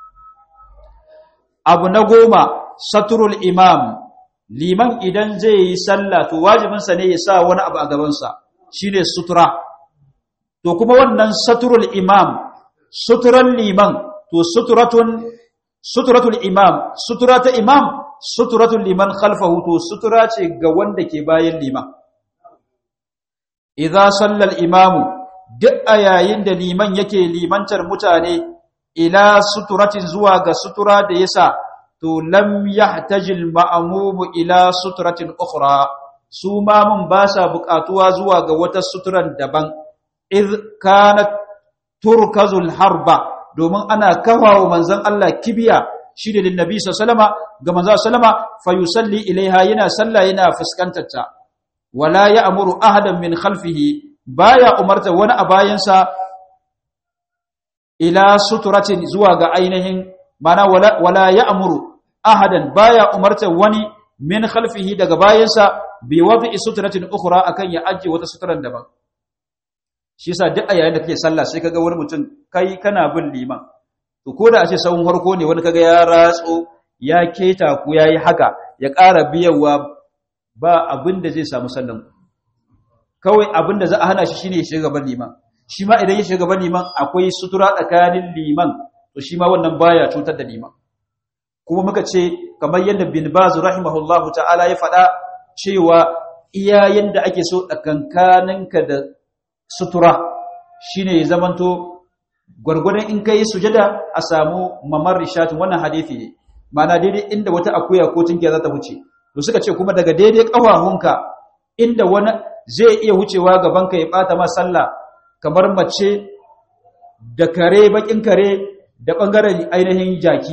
abu na goma saturul imam liman idan zai yi sallah to wajibinsa ne ya sa wani abu a gabansa shine sutura to kuma wannan saturul imam suturan liman to suturatun suturatul imam sutura ta imam suturatul liman khalfahu to sutura ce ga wanda ke bayan liman idza sallal imamu duk a yayin da liman yake limantar mutane ila suturatin zuwa ga sutura da yasa to lam yahtajil ma'mumu ila suturatin ukhra su ma mun ba sa buƙatuwa zuwa ga wata suturan daban iz kanat turkazul harba domin ana kafawa manzon Allah kibiya shi da annabi sallama ga manzon sallama fa yusalli ilaiha yana sallah yana fuskantar ta wala ya'muru ahadan min khalfihi baya umarta wani a bayansa ila suturatin zuwa ga ainihin mana wala, wala ya'muru ahadan baya umarta wani min khalfihi daga bayansa bi wad'i suturatin ukhra akan ya ajje wata suturan daban shi yasa duk a yayin da kake sallah sai kaga wani mutum kai kana bin liman to koda a ce sawun harko ne wani kaga ya ratso ya keta ku yayi haka ya ƙara biyawa ba abin da zai samu sallan kawai abin da za a hana shi shine ya shiga gaban liman shi ma idan ya shiga gaban liman akwai sutura tsakanin liman to shi ma wannan baya cutar da liman kuma muka ce kamar yadda bin baz rahimahullahu ta'ala ya faɗa cewa iyayen da ake so tsakankaninka da sutura shine ya zamanto gwargwadon in kai sujada a samu mamar rishatin wannan hadisi ne ma'ana daidai inda wata akuya ko tinkiya za ta wuce to suka ce kuma daga daidai ƙafafunka inda wani zai iya wucewa gabanka ya bata ma sallah kamar mace da kare bakin kare da bangaren ainihin jaki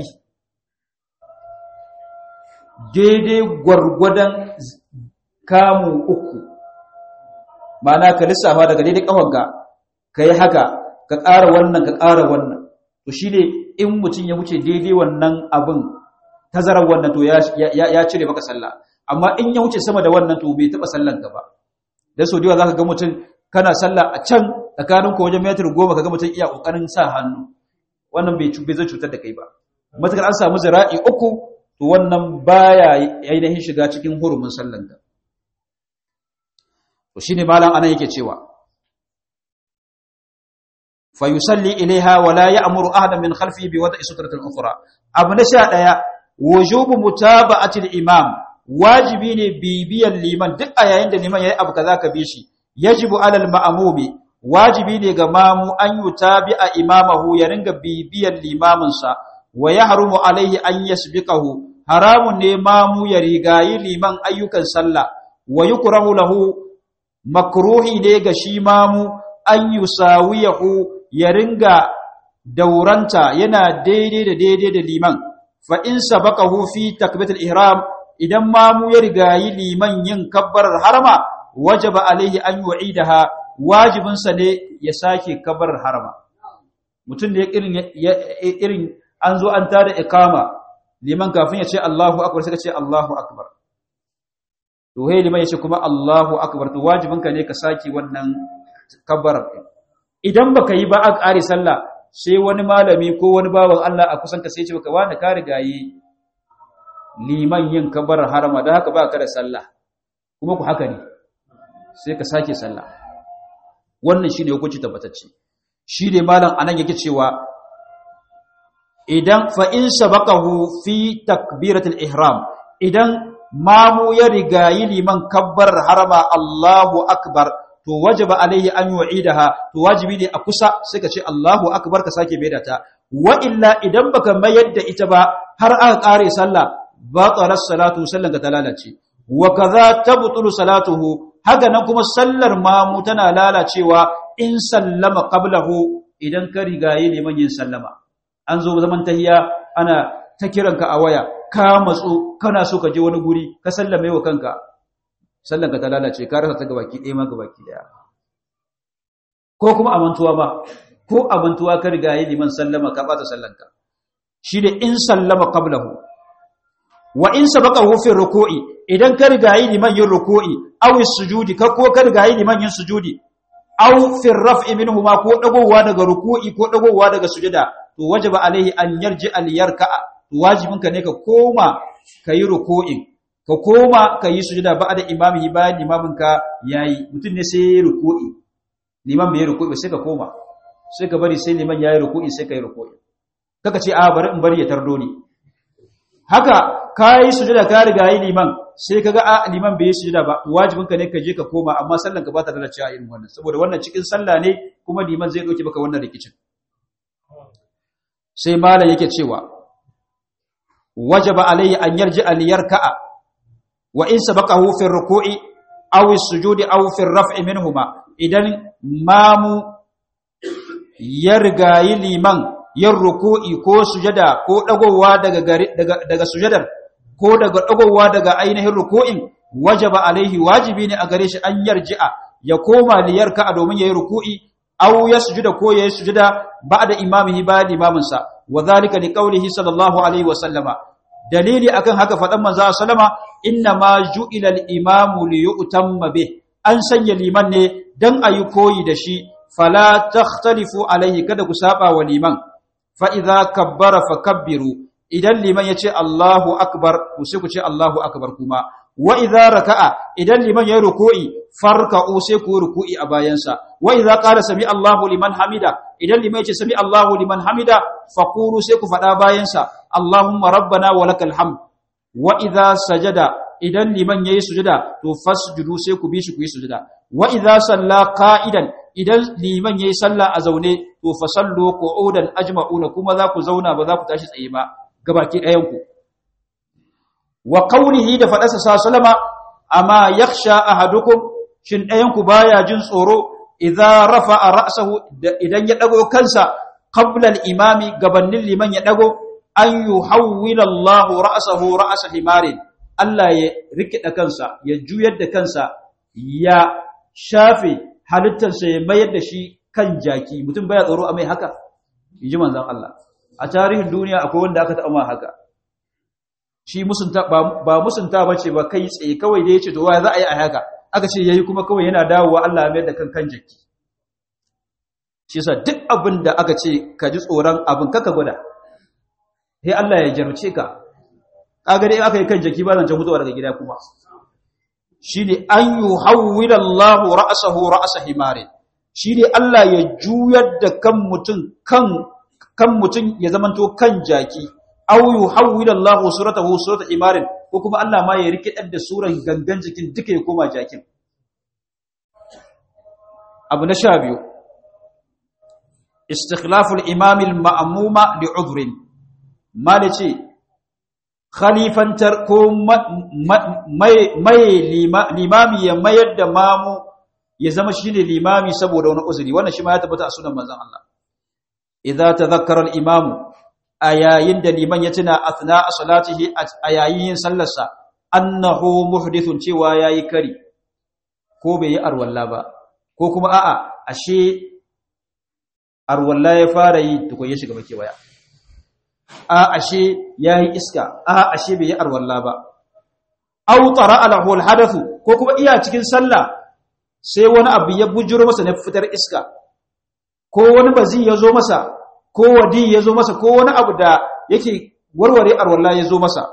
daidai gwargwadon kamu uku ma'ana ka lissafa daga daidai ƙafanka ka yi haka ka ƙara wannan ka ƙara wannan to shi ne in mutum ya wuce daidai wannan abin tazarar wannan to ya cire maka sallah amma in ya wuce sama da wannan to bai taɓa sallan ka ba dan so diwa zaka ga mutum kana sallah a can tsakanin ko wajen metar goma kaga mutum iya kokarin sa hannu wannan bai bai zai cutar da kai ba matakar an samu zira'i uku to wannan baya ainihin shiga cikin hurumin sallan ka to shine malam anan yake cewa fa yusalli ilaiha wa la ya'muru ahadan min khalfihi bi wada'i sutratin ukhra abu na 11 wujubu mutaba'ati al-imam wajibi ne bibiyan liman duk a yayin da liman yayi abu kaza ka bi shi yajibu alal ma'mumi wajibi ne ga mamu an yutabi a imamahu ya ringa bibiyan limamin sa wa yahrumu alaihi an yasbiqahu haramun ne mamu ya rigayi liman ayyukan sallah wa yukrahu lahu makruhi ne ga shi mamu an yusawiyahu ya ringa dauranta yana daidai da daidai da liman fa in sabaqahu fi takbiratul ihram idan mamu ya rigayi liman yin kabbarar harama wajaba alaihi an yu'idaha wajibin sa ne ya sake kabbarar harama mutum da irin irin an zo an tada iqama liman kafin ya ce Allahu akbar sai ka ce Allahu akbar to hey liman ya ce kuma Allahu akbar to wajibin ka ne ka sake wannan kabbarar idan baka yi ba a ƙare sallah sai wani malami ko wani bawan Allah a kusan ka sai ce baka wani ka rigayi liman yin kabbarar harama da haka ba ka da sallah kuma ku haka ne sai ka sake sallah wannan shine hukunci tabbatacce shi ne malam anan yake cewa idan fa in sabaqahu fi takbiratul ihram idan mamu ya rigayi liman kabbar harama Allahu akbar to wajaba alaihi an yu'idaha to wajibi ne a kusa sai ka ce Allahu akbar ka sake maida ta wa illa idan baka mayar da ita ba har aka kare sallah batalat salatu sallan ka ta lalace wa kaza tabtulu salatuhu haka nan kuma sallar mamu tana lalacewa in sallama qablahu idan ka rigayi liman yin sallama an zo zaman tahiya ana ta kiranka a waya ka matsu kana so ka je wani guri ka sallame wa kanka sallanka ta lalace ka rasa ta gabaki ɗaya ma gabaki ɗaya ko kuma amantuwa ba ko amantuwa ka riga yi liman sallama ka bata sallanka shi da in sallama qablahu wa in sabaqahu fi ruku'i idan ka riga yi liman yin ruku'i aw sujudi ka ko ka riga yi liman yin sujudi aw fi raf'i minhuma ko dagowa daga ruku'i ko dagowa daga sujada to wajaba alaihi an yarji al yarka'a to wajibinka ne ka koma kayi ruku'in ka koma kayi sujada ba'da imamihi bayan imaminka yayi mutun ne sai ruku'i liman bai ruku'i sai ka koma sai ka bari sai liman yayi ruku'i sai kai ruku'i kaka ce a bari in bari ya tardo ni haka kai sujada ka riga yi liman sai kaga a liman bai yi sujada ba wajibinka ne ka je ka koma amma sallan ka ba ta da cewa irin wannan saboda wannan cikin sallah ne kuma liman zai dauke baka wannan rikicin sai malam yake cewa wajaba alayhi an yarji al yarka'a wa in sabaqahu fi ruku'i aw as-sujudi aw fi ar-raf'i minhuma idan mamu ya rigayi liman yin ruku'i ko sujada ko dagowa daga daga daga sujadar ko daga dagowa daga ainihin ruku'in wajaba alaihi wajibi ne a gare shi an yarji'a ya koma liyarka domin yayi ruku'i aw yasjuda ko yayi sujada ba'da imamihi bayan imaminsa wa dhalika liqaulihi sallallahu alaihi wa sallama dalili akan haka fadan manzo sallama inna ma ju'ila al-imamu li yu'tamma bih an sanya liman ne dan ayi koyi da shi fala takhtalifu alaihi kada ku saba wa liman fa idza kabbara fakabbiru idan liman yace Allahu akbar ku sai ku ce Allahu akbar kuma wa idza raka'a idan liman yayi ruku'i farka'u sai ku ruku'i a bayansa wa idza qala sami Allahu liman hamida idan liman yace sami Allahu liman hamida faqulu sai ku fada bayansa Allahumma rabbana wa lakal hamd wa idza sajada idan liman yayi sujada to fasjudu sai ku bi shi ku yi sujada wa idza salla qa'idan idan liman yayi sallah a zaune to fasallu qu'udan ajma'una kuma za ku zauna ba za ku tashi tsaye ba gabaki ɗayan ku wa qawlihi da faɗasa sa salama amma yakhsha ahadukum shin ɗayan ku baya jin tsoro idza rafa'a ra'sahu idan ya dago kansa qabla al-imami gabanin liman ya dago an yuhawwila Allah ra'sahu ra'sa himarin Allah ya rikida kansa ya juyar da kansa ya shafe halittarsa ya mayar da shi kan jaki mutum baya tsoro a mai haka inji manzon Allah a tarihin duniya akwai wanda aka taɓa ma haka shi musunta ba musunta bace ba kai tsaye kawai da yace to wai za a yi a haka aka ce yayi kuma kawai yana dawowa Allah ya mayar da kan kan jaki shi yasa duk abin da aka ce ka ji tsoron abin kaka gwada sai Allah ya jarce ka kaga dai aka yi kan jaki ba zan ta mutuwa daga gida kuma shine an yuhawwila Allahu ra'sahu ra'sa himarin shine Allah ya juyar da kan mutum kan kan mutum ya zamanto kan jaki aw yuhawwila Allahu suratahu surata himarin ko kuma Allah ma ya rikidar da suran gangan jikin duka ya koma jakin abu na sha biyu istikhlaful imam al-ma'muma li'udhrin malice khalifantar ko mai limami ya mayar da mamu ya zama shine limami saboda wani uzuri wannan shi ma ya tabbata a sunan manzon Allah idza tadhakkara al-imamu a yayin da liman ya tuna athna salatihi a yayin sallarsa annahu muhdithun cewa yayi kari ko bai yi arwalla ba ko kuma a'a ashe arwalla ya fara yi tukun ya shiga bake waya a ashe yayi iska a ashe bai yi arwalla ba aw tara alahu alhadathu ko kuma iya cikin sallah sai wani abu ya bujuro masa na fitar iska ko wani bazi ya zo masa ko wadi ya zo masa ko wani abu da yake warware arwalla ya zo masa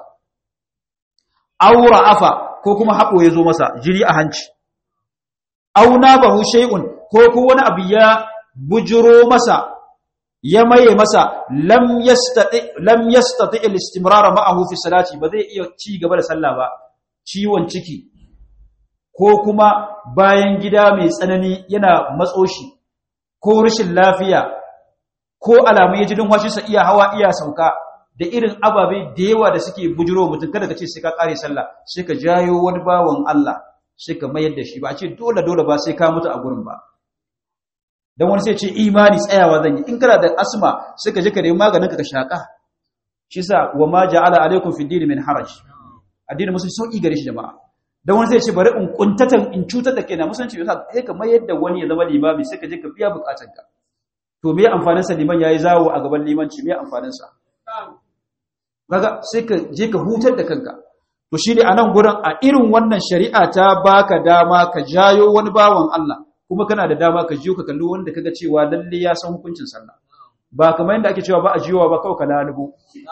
aura afa ko kuma haɓo ya zo masa jiri a hanci auna bahu shay'un ko ko wani abu ya bujuro masa ya maye masa lam yastati lam yastati al-istimrar ma'ahu fi salati ba zai iya ci gaba da sallah ba ciwon ciki ko kuma bayan gida mai tsanani yana matso shi ko rashin lafiya ko alamu ya ji sa iya hawa iya sauka da irin ababe da yawa da suke bujiro mutum kada ka ce sai ka kare sallah sai ka jayo wani bawan Allah sai ka mayar da shi ba a ce dole dole ba sai ka mutu a gurin ba dan wani sai ce imani tsayawa zan yi in kana da asma sai ka je ka nemi maganin ka ka shaka shi sa wa ma ja'ala alaikum fi din min haraj addinin musulunci sauki gare shi jama'a dan wani sai ce bari in kuntatan in cutar da kaina musulunci yasa sai ka mayar da wani ya zama limami sai ka je ka biya bukatanka to me amfanin sa liman yayi zawo a gaban limanci me amfanin sa kaga sai ka je ka hutar da kanka to shine anan gurin a irin wannan shari'a ta baka dama ka jayo wani bawan Allah kuma kana da dama ka jiyo ka kalli wanda kaga cewa lalle ya san hukuncin sallah ba kamar yadda ake cewa ba a jiyowa ba kawai ka lalubo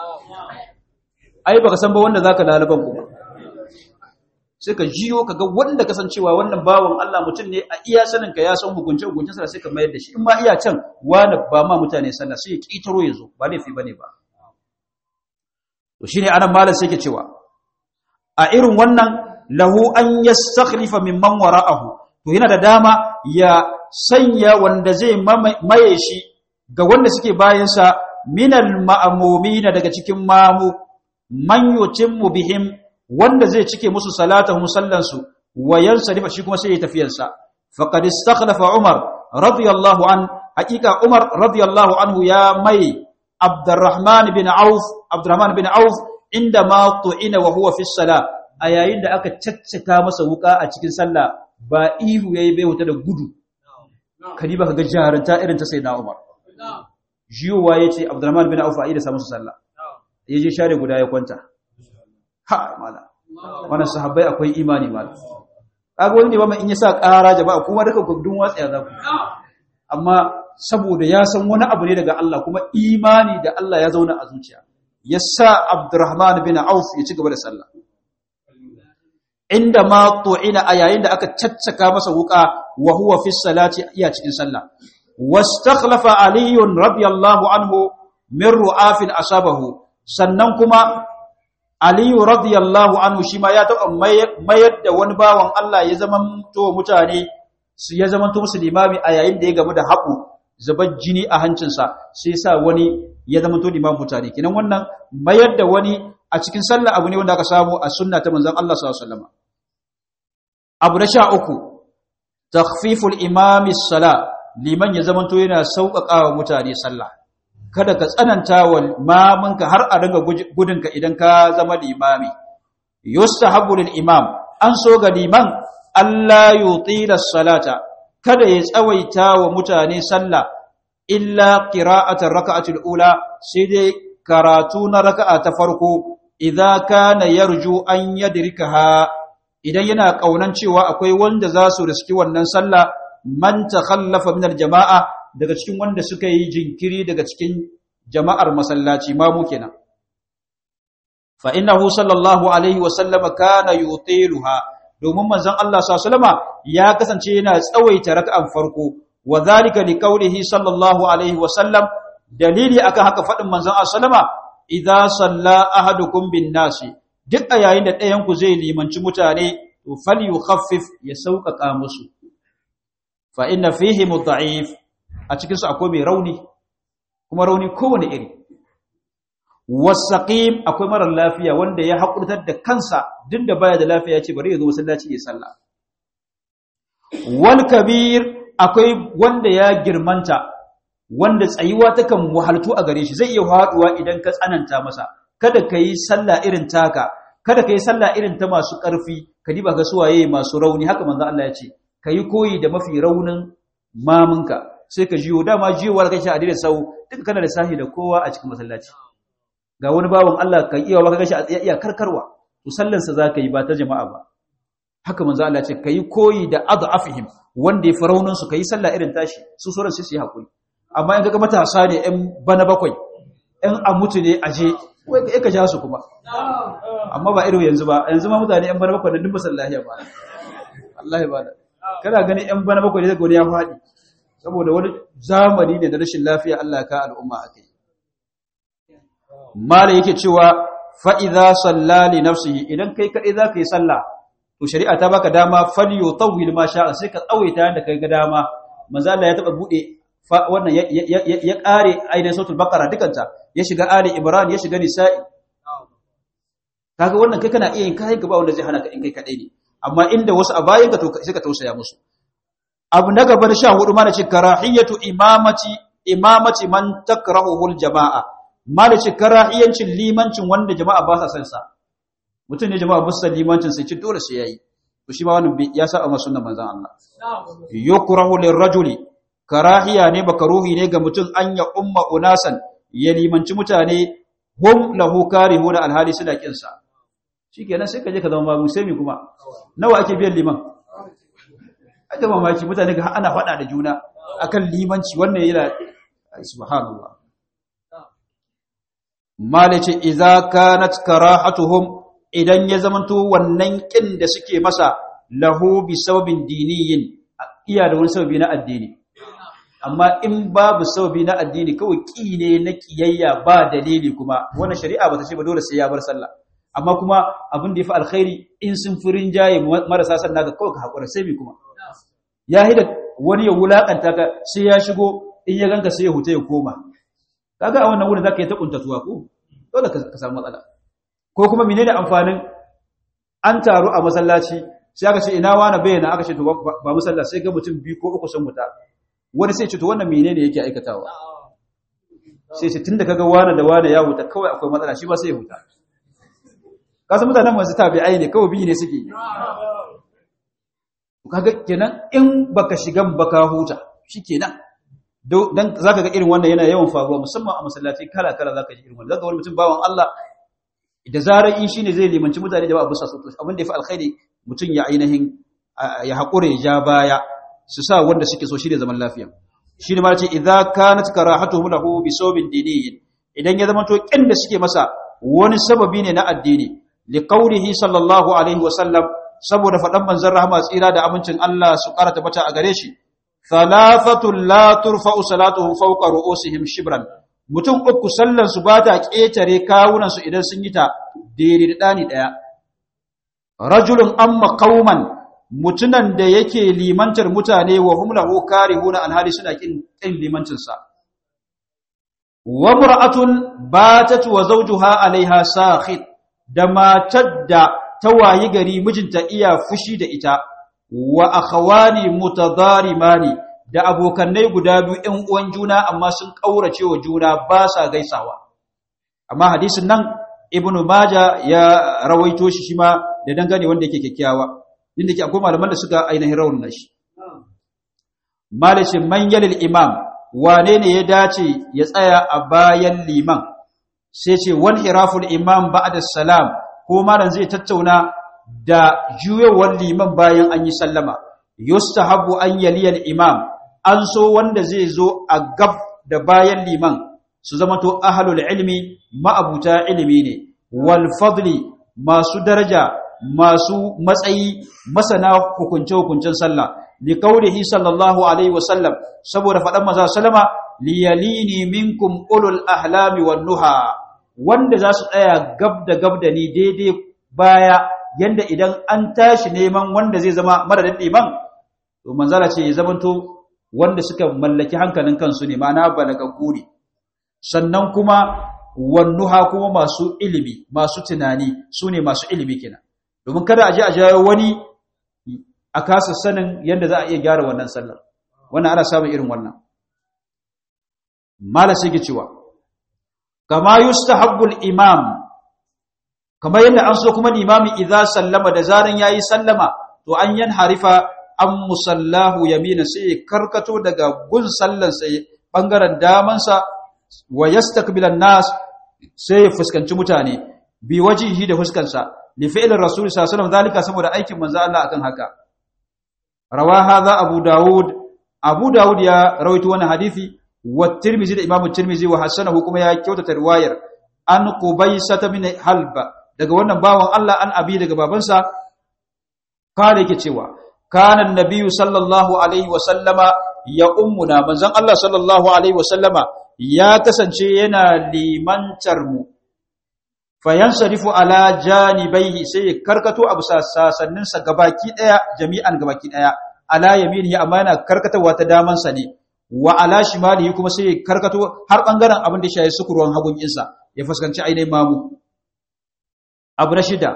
ai baka san ba wanda zaka laluban kuma sai ka jiyo ka ga wanda kasancewa wannan bawan Allah mutum ne a iya sanin ka ya san hukunce hukuncin sallah sai ka mayar da shi in ma iya can wani ba ma mutane sallah sai ya kitaro ya zo ba laifi bane ba to shine anan malam sai ke cewa a irin wannan lahu an yastakhlifa mimman wara'ahu to yana da dama ya sanya wanda zai maye shi ga wanda suke bayansa minal ma'amumina daga cikin mamu man yutimmu bihim wanda zai cike musu salatahum sallansu wa yansarifa shi kuma sai ya tafiyarsa faqad istakhlafa umar radiyallahu an haqiqa umar radiyallahu anhu ya mai abdurrahman bin auf abdurrahman bin auf inda ma tu'ina wa huwa fi salah a yayin da aka caccaka masa wuka a cikin sallah ba ihu yayi bai wuta da gudu kadi ba ga jarunta irin ta sayyidina umar jiyowa yace abdurrahman bin auf a ida sa musu sallah yaje share guda ya kwanta ha mala wannan sahabbai akwai imani mala kaga wani ne ba in yasa ƙara jama'a kuma duka gudun watsaya za ku amma saboda ya san wani abu ne daga Allah kuma imani da Allah ya zauna a zuciya yasa Abdurrahman bin Auf ya ci gaba da sallah inda ma tu'ina a yayin da aka caccaka masa wuka wa huwa fi salati iya cikin sallah wastakhlafa Ali radiyallahu anhu min ru'afin asabahu sannan kuma Aliyu radiyallahu anhu shi ma ya taɓa mayar da wani bawan Allah ya zama to mutane su ya zama to musu limami a yayin da ya gamu da haƙu zubar jini a hancinsa sai sa wani ya zama to limamin mutane kinan wannan mayar da wani a cikin sallah abu ne wanda aka samu a sunna ta manzon Allah sallallahu alaihi wasallam abu na sha uku takhfiful imami sala liman ya zama to yana sauƙaƙa wa mutane sallah kada ka tsananta wa mamanka har a ringa gudunka idan ka zama limami yustahabbu lil imam an so ga liman Allah yutila salata kada ya tsawaita wa mutane sallah illa qira'atar raka'atul ula sai dai karatu na raka'a ta farko idza kana yarju an yadrikaha idan yana kaunan cewa akwai wanda za su riski wannan sallah man takhallafa min jamaa daga cikin wanda suka yi jinkiri daga cikin jama'ar masallaci mamu kenan fa innahu sallallahu alaihi wa sallama kana yutiluha domin manzon Allah sallallahu ya kasance yana tsawaita raka'an farko wa zalika liqaulihi sallallahu alaihi wa sallam dalili akan haka fadin manzon Allah sallama idza salla ahadukum bin nasi duk a yayin da ɗayan ku zai limanci mutane to falyukhaffif ya sauƙaƙa musu fa inna fihi mudha'if a cikin su akwai mai rauni kuma rauni kowane iri wasaqim akwai marar lafiya wanda ya hakurtar da kansa duk da baya da lafiya ya ce bari ya zo masallaci ya sallah wal kabir akwai wanda ya girmanta wanda tsayuwa takan wahaltu a gare shi zai iya haduwa idan ka tsananta masa kada ka yi sallah irin taka kada ka yi sallah irin ta masu ƙarfi ka diba ga suwaye masu rauni haka manzo Allah ya ce ka yi koyi da mafi raunin mamunka sai ka jiyo dama jiyowar kai shi a dire sau duka kana da sahi da kowa a cikin masallaci ga wani bawan Allah kan iya baka gashi a tsaye iya karkarwa to sallan sa zaka yi ba ta jama'a ba haka manzo Allah ya ce ka yi koyi da adafihim wanda ya faraunin su ka yi sallah irin tashi su sauran sai su yi hakuri amma in kaga matasa ne ɗan bana bakwai ɗan a mutu ne aje wai ka ka ja su kuma amma ba irin yanzu ba yanzu ma mutane yan bana bakwai da duk masallahi ba wallahi ba da kana gani yan bana bakwai da gori ya faɗi saboda wani zamani ne da rashin lafiya Allah ka al'umma akai mala yake cewa fa idza salla li nafsihi idan kai kadai zaka yi sallah to shari'a ta baka dama fal yutawwil ma sha'a sai ka tsawaita yanda kai ga dama manzo Allah ya taba bude wannan ya kare ainihin sautul baqara dukanta ya shiga ali imran ya shiga nisa'i kaga wannan kai kana iya yin kayan gaba wanda zai hana ka in kai kadai ne amma inda wasu a bayan ka to sai ka tausaya musu abu na gaba na 14 ma ce karahiyatu imamati imamati man takrahu jamaa ma da ce karahiyancin limancin wanda jama'a ba sa son sa mutum ne jama'a ba su san limancin sai ci dole sai yayi to shi ma wannan ya saba ma sunnan manzon Allah yukrahu lirrajuli karahiya ne makaruhi ne ga mutum an ya umma unasan ya limanci mutane hum lahu karihuna alhali suna kinsa shikenan sai ka je ka zama babu sai mi kuma nawa ake biyan liman aka mamaki mutane ga ana faɗa da juna akan limanci wannan yana subhanallah malace idza kanat karahatuhum idan ya zamanto wannan kin da suke masa lahu bi sababin diniyin iya da wani sababi na addini amma in babu sababi na addini kawai ki ne na kiyayya ba dalili kuma wannan shari'a bata ce ba dole sai ya bar sallah amma kuma abin da yafi alkhairi in sun furin jaye marasa sanna ga kawai ka hakura sai bi kuma ya hida wani ya wulakanta ka sai ya shigo in ya ganka sai ya huta ya koma kaga a wannan wurin zaka yi ta kuntatuwa ko dole ka samu matsala ko kuma menene amfanin an taru a masallaci sai aka ce ina wani bayyana aka ce to ba musalla sai ga mutum biyu ko uku sun muta wani sai ce to wannan menene yake aikatawa sai ce tunda kaga wani da wani ya huta kawai akwai matsala shi ba sai ya huta kasan mutanen masu tabi'ai ne kawai biyu ne suke kaga kenan in baka shigan baka huta shikenan dan zaka ga irin wannan yana yawan faruwa musamman a masallaci kala kala zaka ji irin wannan zaka wani mutum bawan Allah da zarar in shine zai limanci mutane da ba abu sa so abin da yafi alkhairi mutum ya ainihin ya hakure ya ja baya su sa wanda suke so shine zaman lafiya shi ne ma ce idza kanat karahatuhum lahu bi sawbin diniyin idan ya zama to kin da suke masa wani sababi ne na addini li qawlihi sallallahu alaihi wa sallam saboda fadan manzon rahama tsira da amincin Allah su karata bata a gare shi thalathatul la turfa'u salatuhum fawqa ru'usihim shibran mutum uku sallan su bata ketare kawunan su idan sun yi ta daidai da dani daya rajulun amma qauman mutunan da yake limantar mutane wa hum lahu karihuna alhali suna kin kin limancin sa wa mar'atun batat wa zawjuha alaiha sakhit da matar da tawayi gari mijinta iya fushi da ita wa akhawani mutadarimani da abokannai guda biyu ɗan uwan juna amma sun kaurace wa juna ba sa gaisawa amma hadisin nan ibnu maja ya rawaito shi shi ma da dangane wanda yake kyakkyawa inda ke akwai malaman da suka ainihin raunin shi malishin man yalil imam wane ne ya dace ya tsaya a bayan liman sai ce wan hiraful imam ba'da salam ko malam zai tattauna da juyewar liman bayan an yi sallama yustahabu an yaliyal imam an so wanda zai zo a gab da bayan liman su zama to ahlul ilmi ma'abuta ilimi ne wal fadli masu daraja masu matsayi masana hukunce-hukuncen sallah li kaurihi sallallahu alaihi wasallam saboda faɗan maza salama liyalini minkum ulul ahlami wan nuha wanda za su tsaya gab da gab da ni daidai baya yanda idan an tashi neman wanda zai zama madadin liman to manzala ce ya zamanto wanda suka mallaki hankalin kansu ne ma'ana balagaggu ne sannan kuma wannuha kuma masu ilimi masu tunani su ne masu ilimi kenan domin kada a je a jawo wani a kasa sanin yadda za a iya gyara wannan sallar wannan ana samun irin wannan mala sai ke cewa kama yustahabbul imam kamar yadda an so kuma limami idza sallama da zaran yayi sallama to an yan harifa an musallahu yamina sai karkato daga gun sallan sai bangaren damansa wa yastakbilan nas sai ya fuskanci mutane bi wajihi da fuskansa li fi'l rasul sallallahu alaihi wasallam zalika saboda aikin manzo Allah akan haka rawa hadha abu daud abu daud ya rawaito wannan hadisi wa tirmizi da imamu tirmizi wa hasanahu kuma ya kyautata riwayar an qubaisata min halba daga wannan bawan Allah an abi daga babansa kare yake cewa kana annabiyyu sallallahu alaihi wa sallama ya ummuna manzon Allah sallallahu alaihi wa sallama ya kasance yana limantar mu fayansarifu ala janibaihi sai ya karkato abu sasannin sa gabaki daya jami'an gabaki daya ala yaminihi amma yana karkatawa ta daman sa ne wa ala shimalihi kuma sai ya karkato har bangaren abin da shi ya sukurwan hagun insa ya fuskanci ainihin mamu abu na shida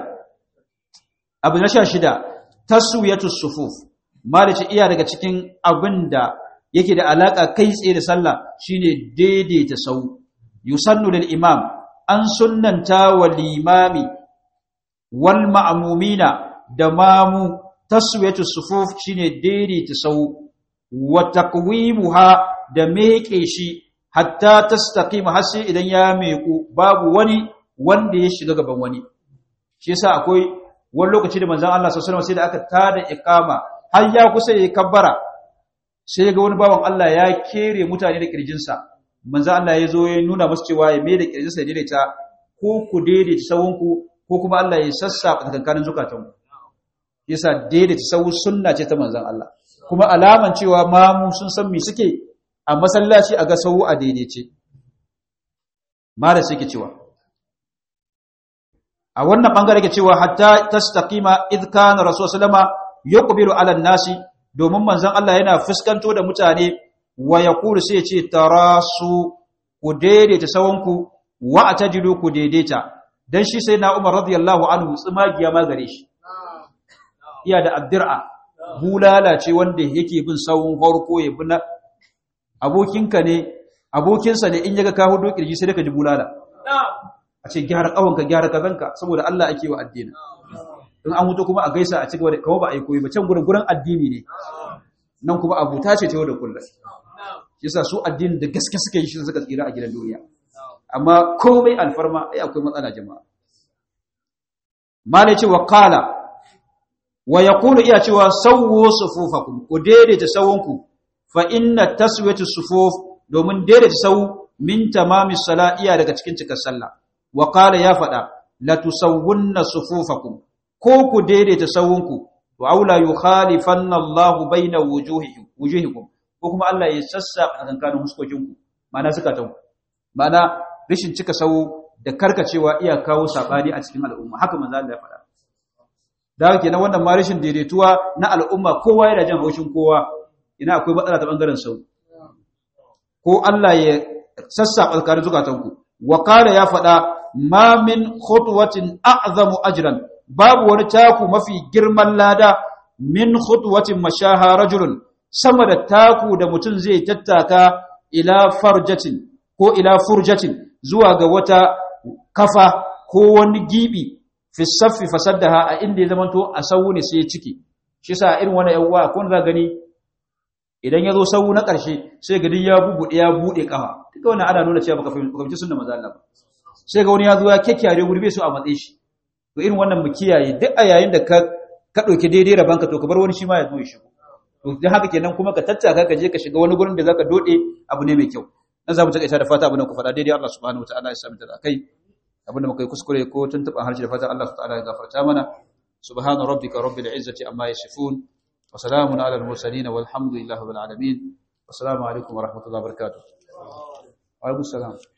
abu na sha shida taswiyatu sufuf malice iya daga cikin abin da yake da alaka kai tsaye da sallah shine daidaita sau yusannu lil imam an sunnanta wa limami wal ma'mumina da mamu taswiyatu sufuf shine daidaita sau wa taqwimuha da meke shi hatta tastaqima har sai idan ya meku babu wani wanda ya shiga gaban wani shi yasa akwai wani lokaci da manzon Allah sallallahu alaihi wasallam sai da aka tada iqama har ya kusa yayi kabbara sai ga wani bawan Allah ya kere mutane da kirjinsa manzon Allah ya zo ya nuna musu cewa ya mai da kirjinsa ya daidaita ko ku daidaita sawunku ko kuma Allah ya sassafa tsakankanin zukatanku yasa daidaita sawu sunna ce ta manzon Allah kuma alaman cewa mamu sun san me suke a masallaci a ga sawu a daidaice ma da suke cewa a wannan bangare ke cewa hatta tastaqima id kana rasul sallama yuqbilu ala nasi domin manzon Allah yana fuskanto da mutane wa yaqulu sai ce tarasu ku daidaita sawanku wa atajidu ku daidaita dan shi sai na Umar radiyallahu anhu tsumagiya ma gare shi iya da addir'a bulala ce wanda yake bin sawun farko ya bi na abokinka ne abokinsa ne in yaga ka hudo kirji sai ka ji bulala a ce gyara kawonka gyara kazanka saboda Allah ake wa addini in an huto kuma a gaisa a cigaba da kawo ba a yi koyi ba can gurin gurin addini ne nan kuma abuta ce ta yau da kullum yasa su addini da gaske suka yi shi suka tsira a gidan duniya amma komai alfarma ai akwai matsala jama'a malai ce wa qala wa yaqulu iya cewa sawwu sufufakum ku daidaita sawunku fa inna taswiyatu sufuf domin daidaita sawu min tamamis sala iya daga cikin cikar sallah wa qala ya fada la tusawwunna sufufakum ko ku daidaita sawunku wa aula yukhalifanna Allahu baina wujuhikum wujuhikum ko kuma Allah ya sassa tsakankanin huskokinku ma'ana zukatanku ma'ana rishin cika sawu da karkacewa iya kawo sabani a cikin al'umma haka manzo Allah ya fada da haka kenan wannan ma rishin daidaituwa na al'umma kowa yana jin haushin kowa ina akwai matsala ta bangaren sau ko Allah ya sassa tsakanin zukatanku wa qala ya fada ma min khutwatin a'zamu ajran babu wani taku mafi girman lada min khutwatin mashaha rajulun sama da taku da mutum zai tattaka ila farjatin ko ila furjatin zuwa ga wata kafa ko wani gibi fi saffi fasaddaha a inda ya zamanto a sawu ne sai ya ciki shi sa irin wani yawwa kun za gani idan ya zo sawu na ƙarshe sai gadi ya bubuɗe ya buɗe ƙafa duka wannan ana nuna cewa baka fahimci sunna maza Allah ba sai ga wani ya zo ya kekkiyare gurbe su a matsayin shi to irin wannan mu kiyaye duk a yayin da ka ka dauki daidai rabanka to ka bar wani shi ma ya zo ya shigo to dan haka kenan kuma ka tattaka ka je ka shiga wani gurin da zaka dode abu ne mai kyau dan zamu takaita da fata abin da ku faɗa daidai Allah subhanahu wataala ya sami da kai abin da muka yi kuskure ko tuntuɓa harshe da fata Allah subhanahu wataala ya gafarta mana subhana rabbika rabbil izzati amma yasifun wa salamun ala al mursalin walhamdulillahi rabbil alamin assalamu alaikum wa rahmatullahi wa barakatuh wa alaikum salam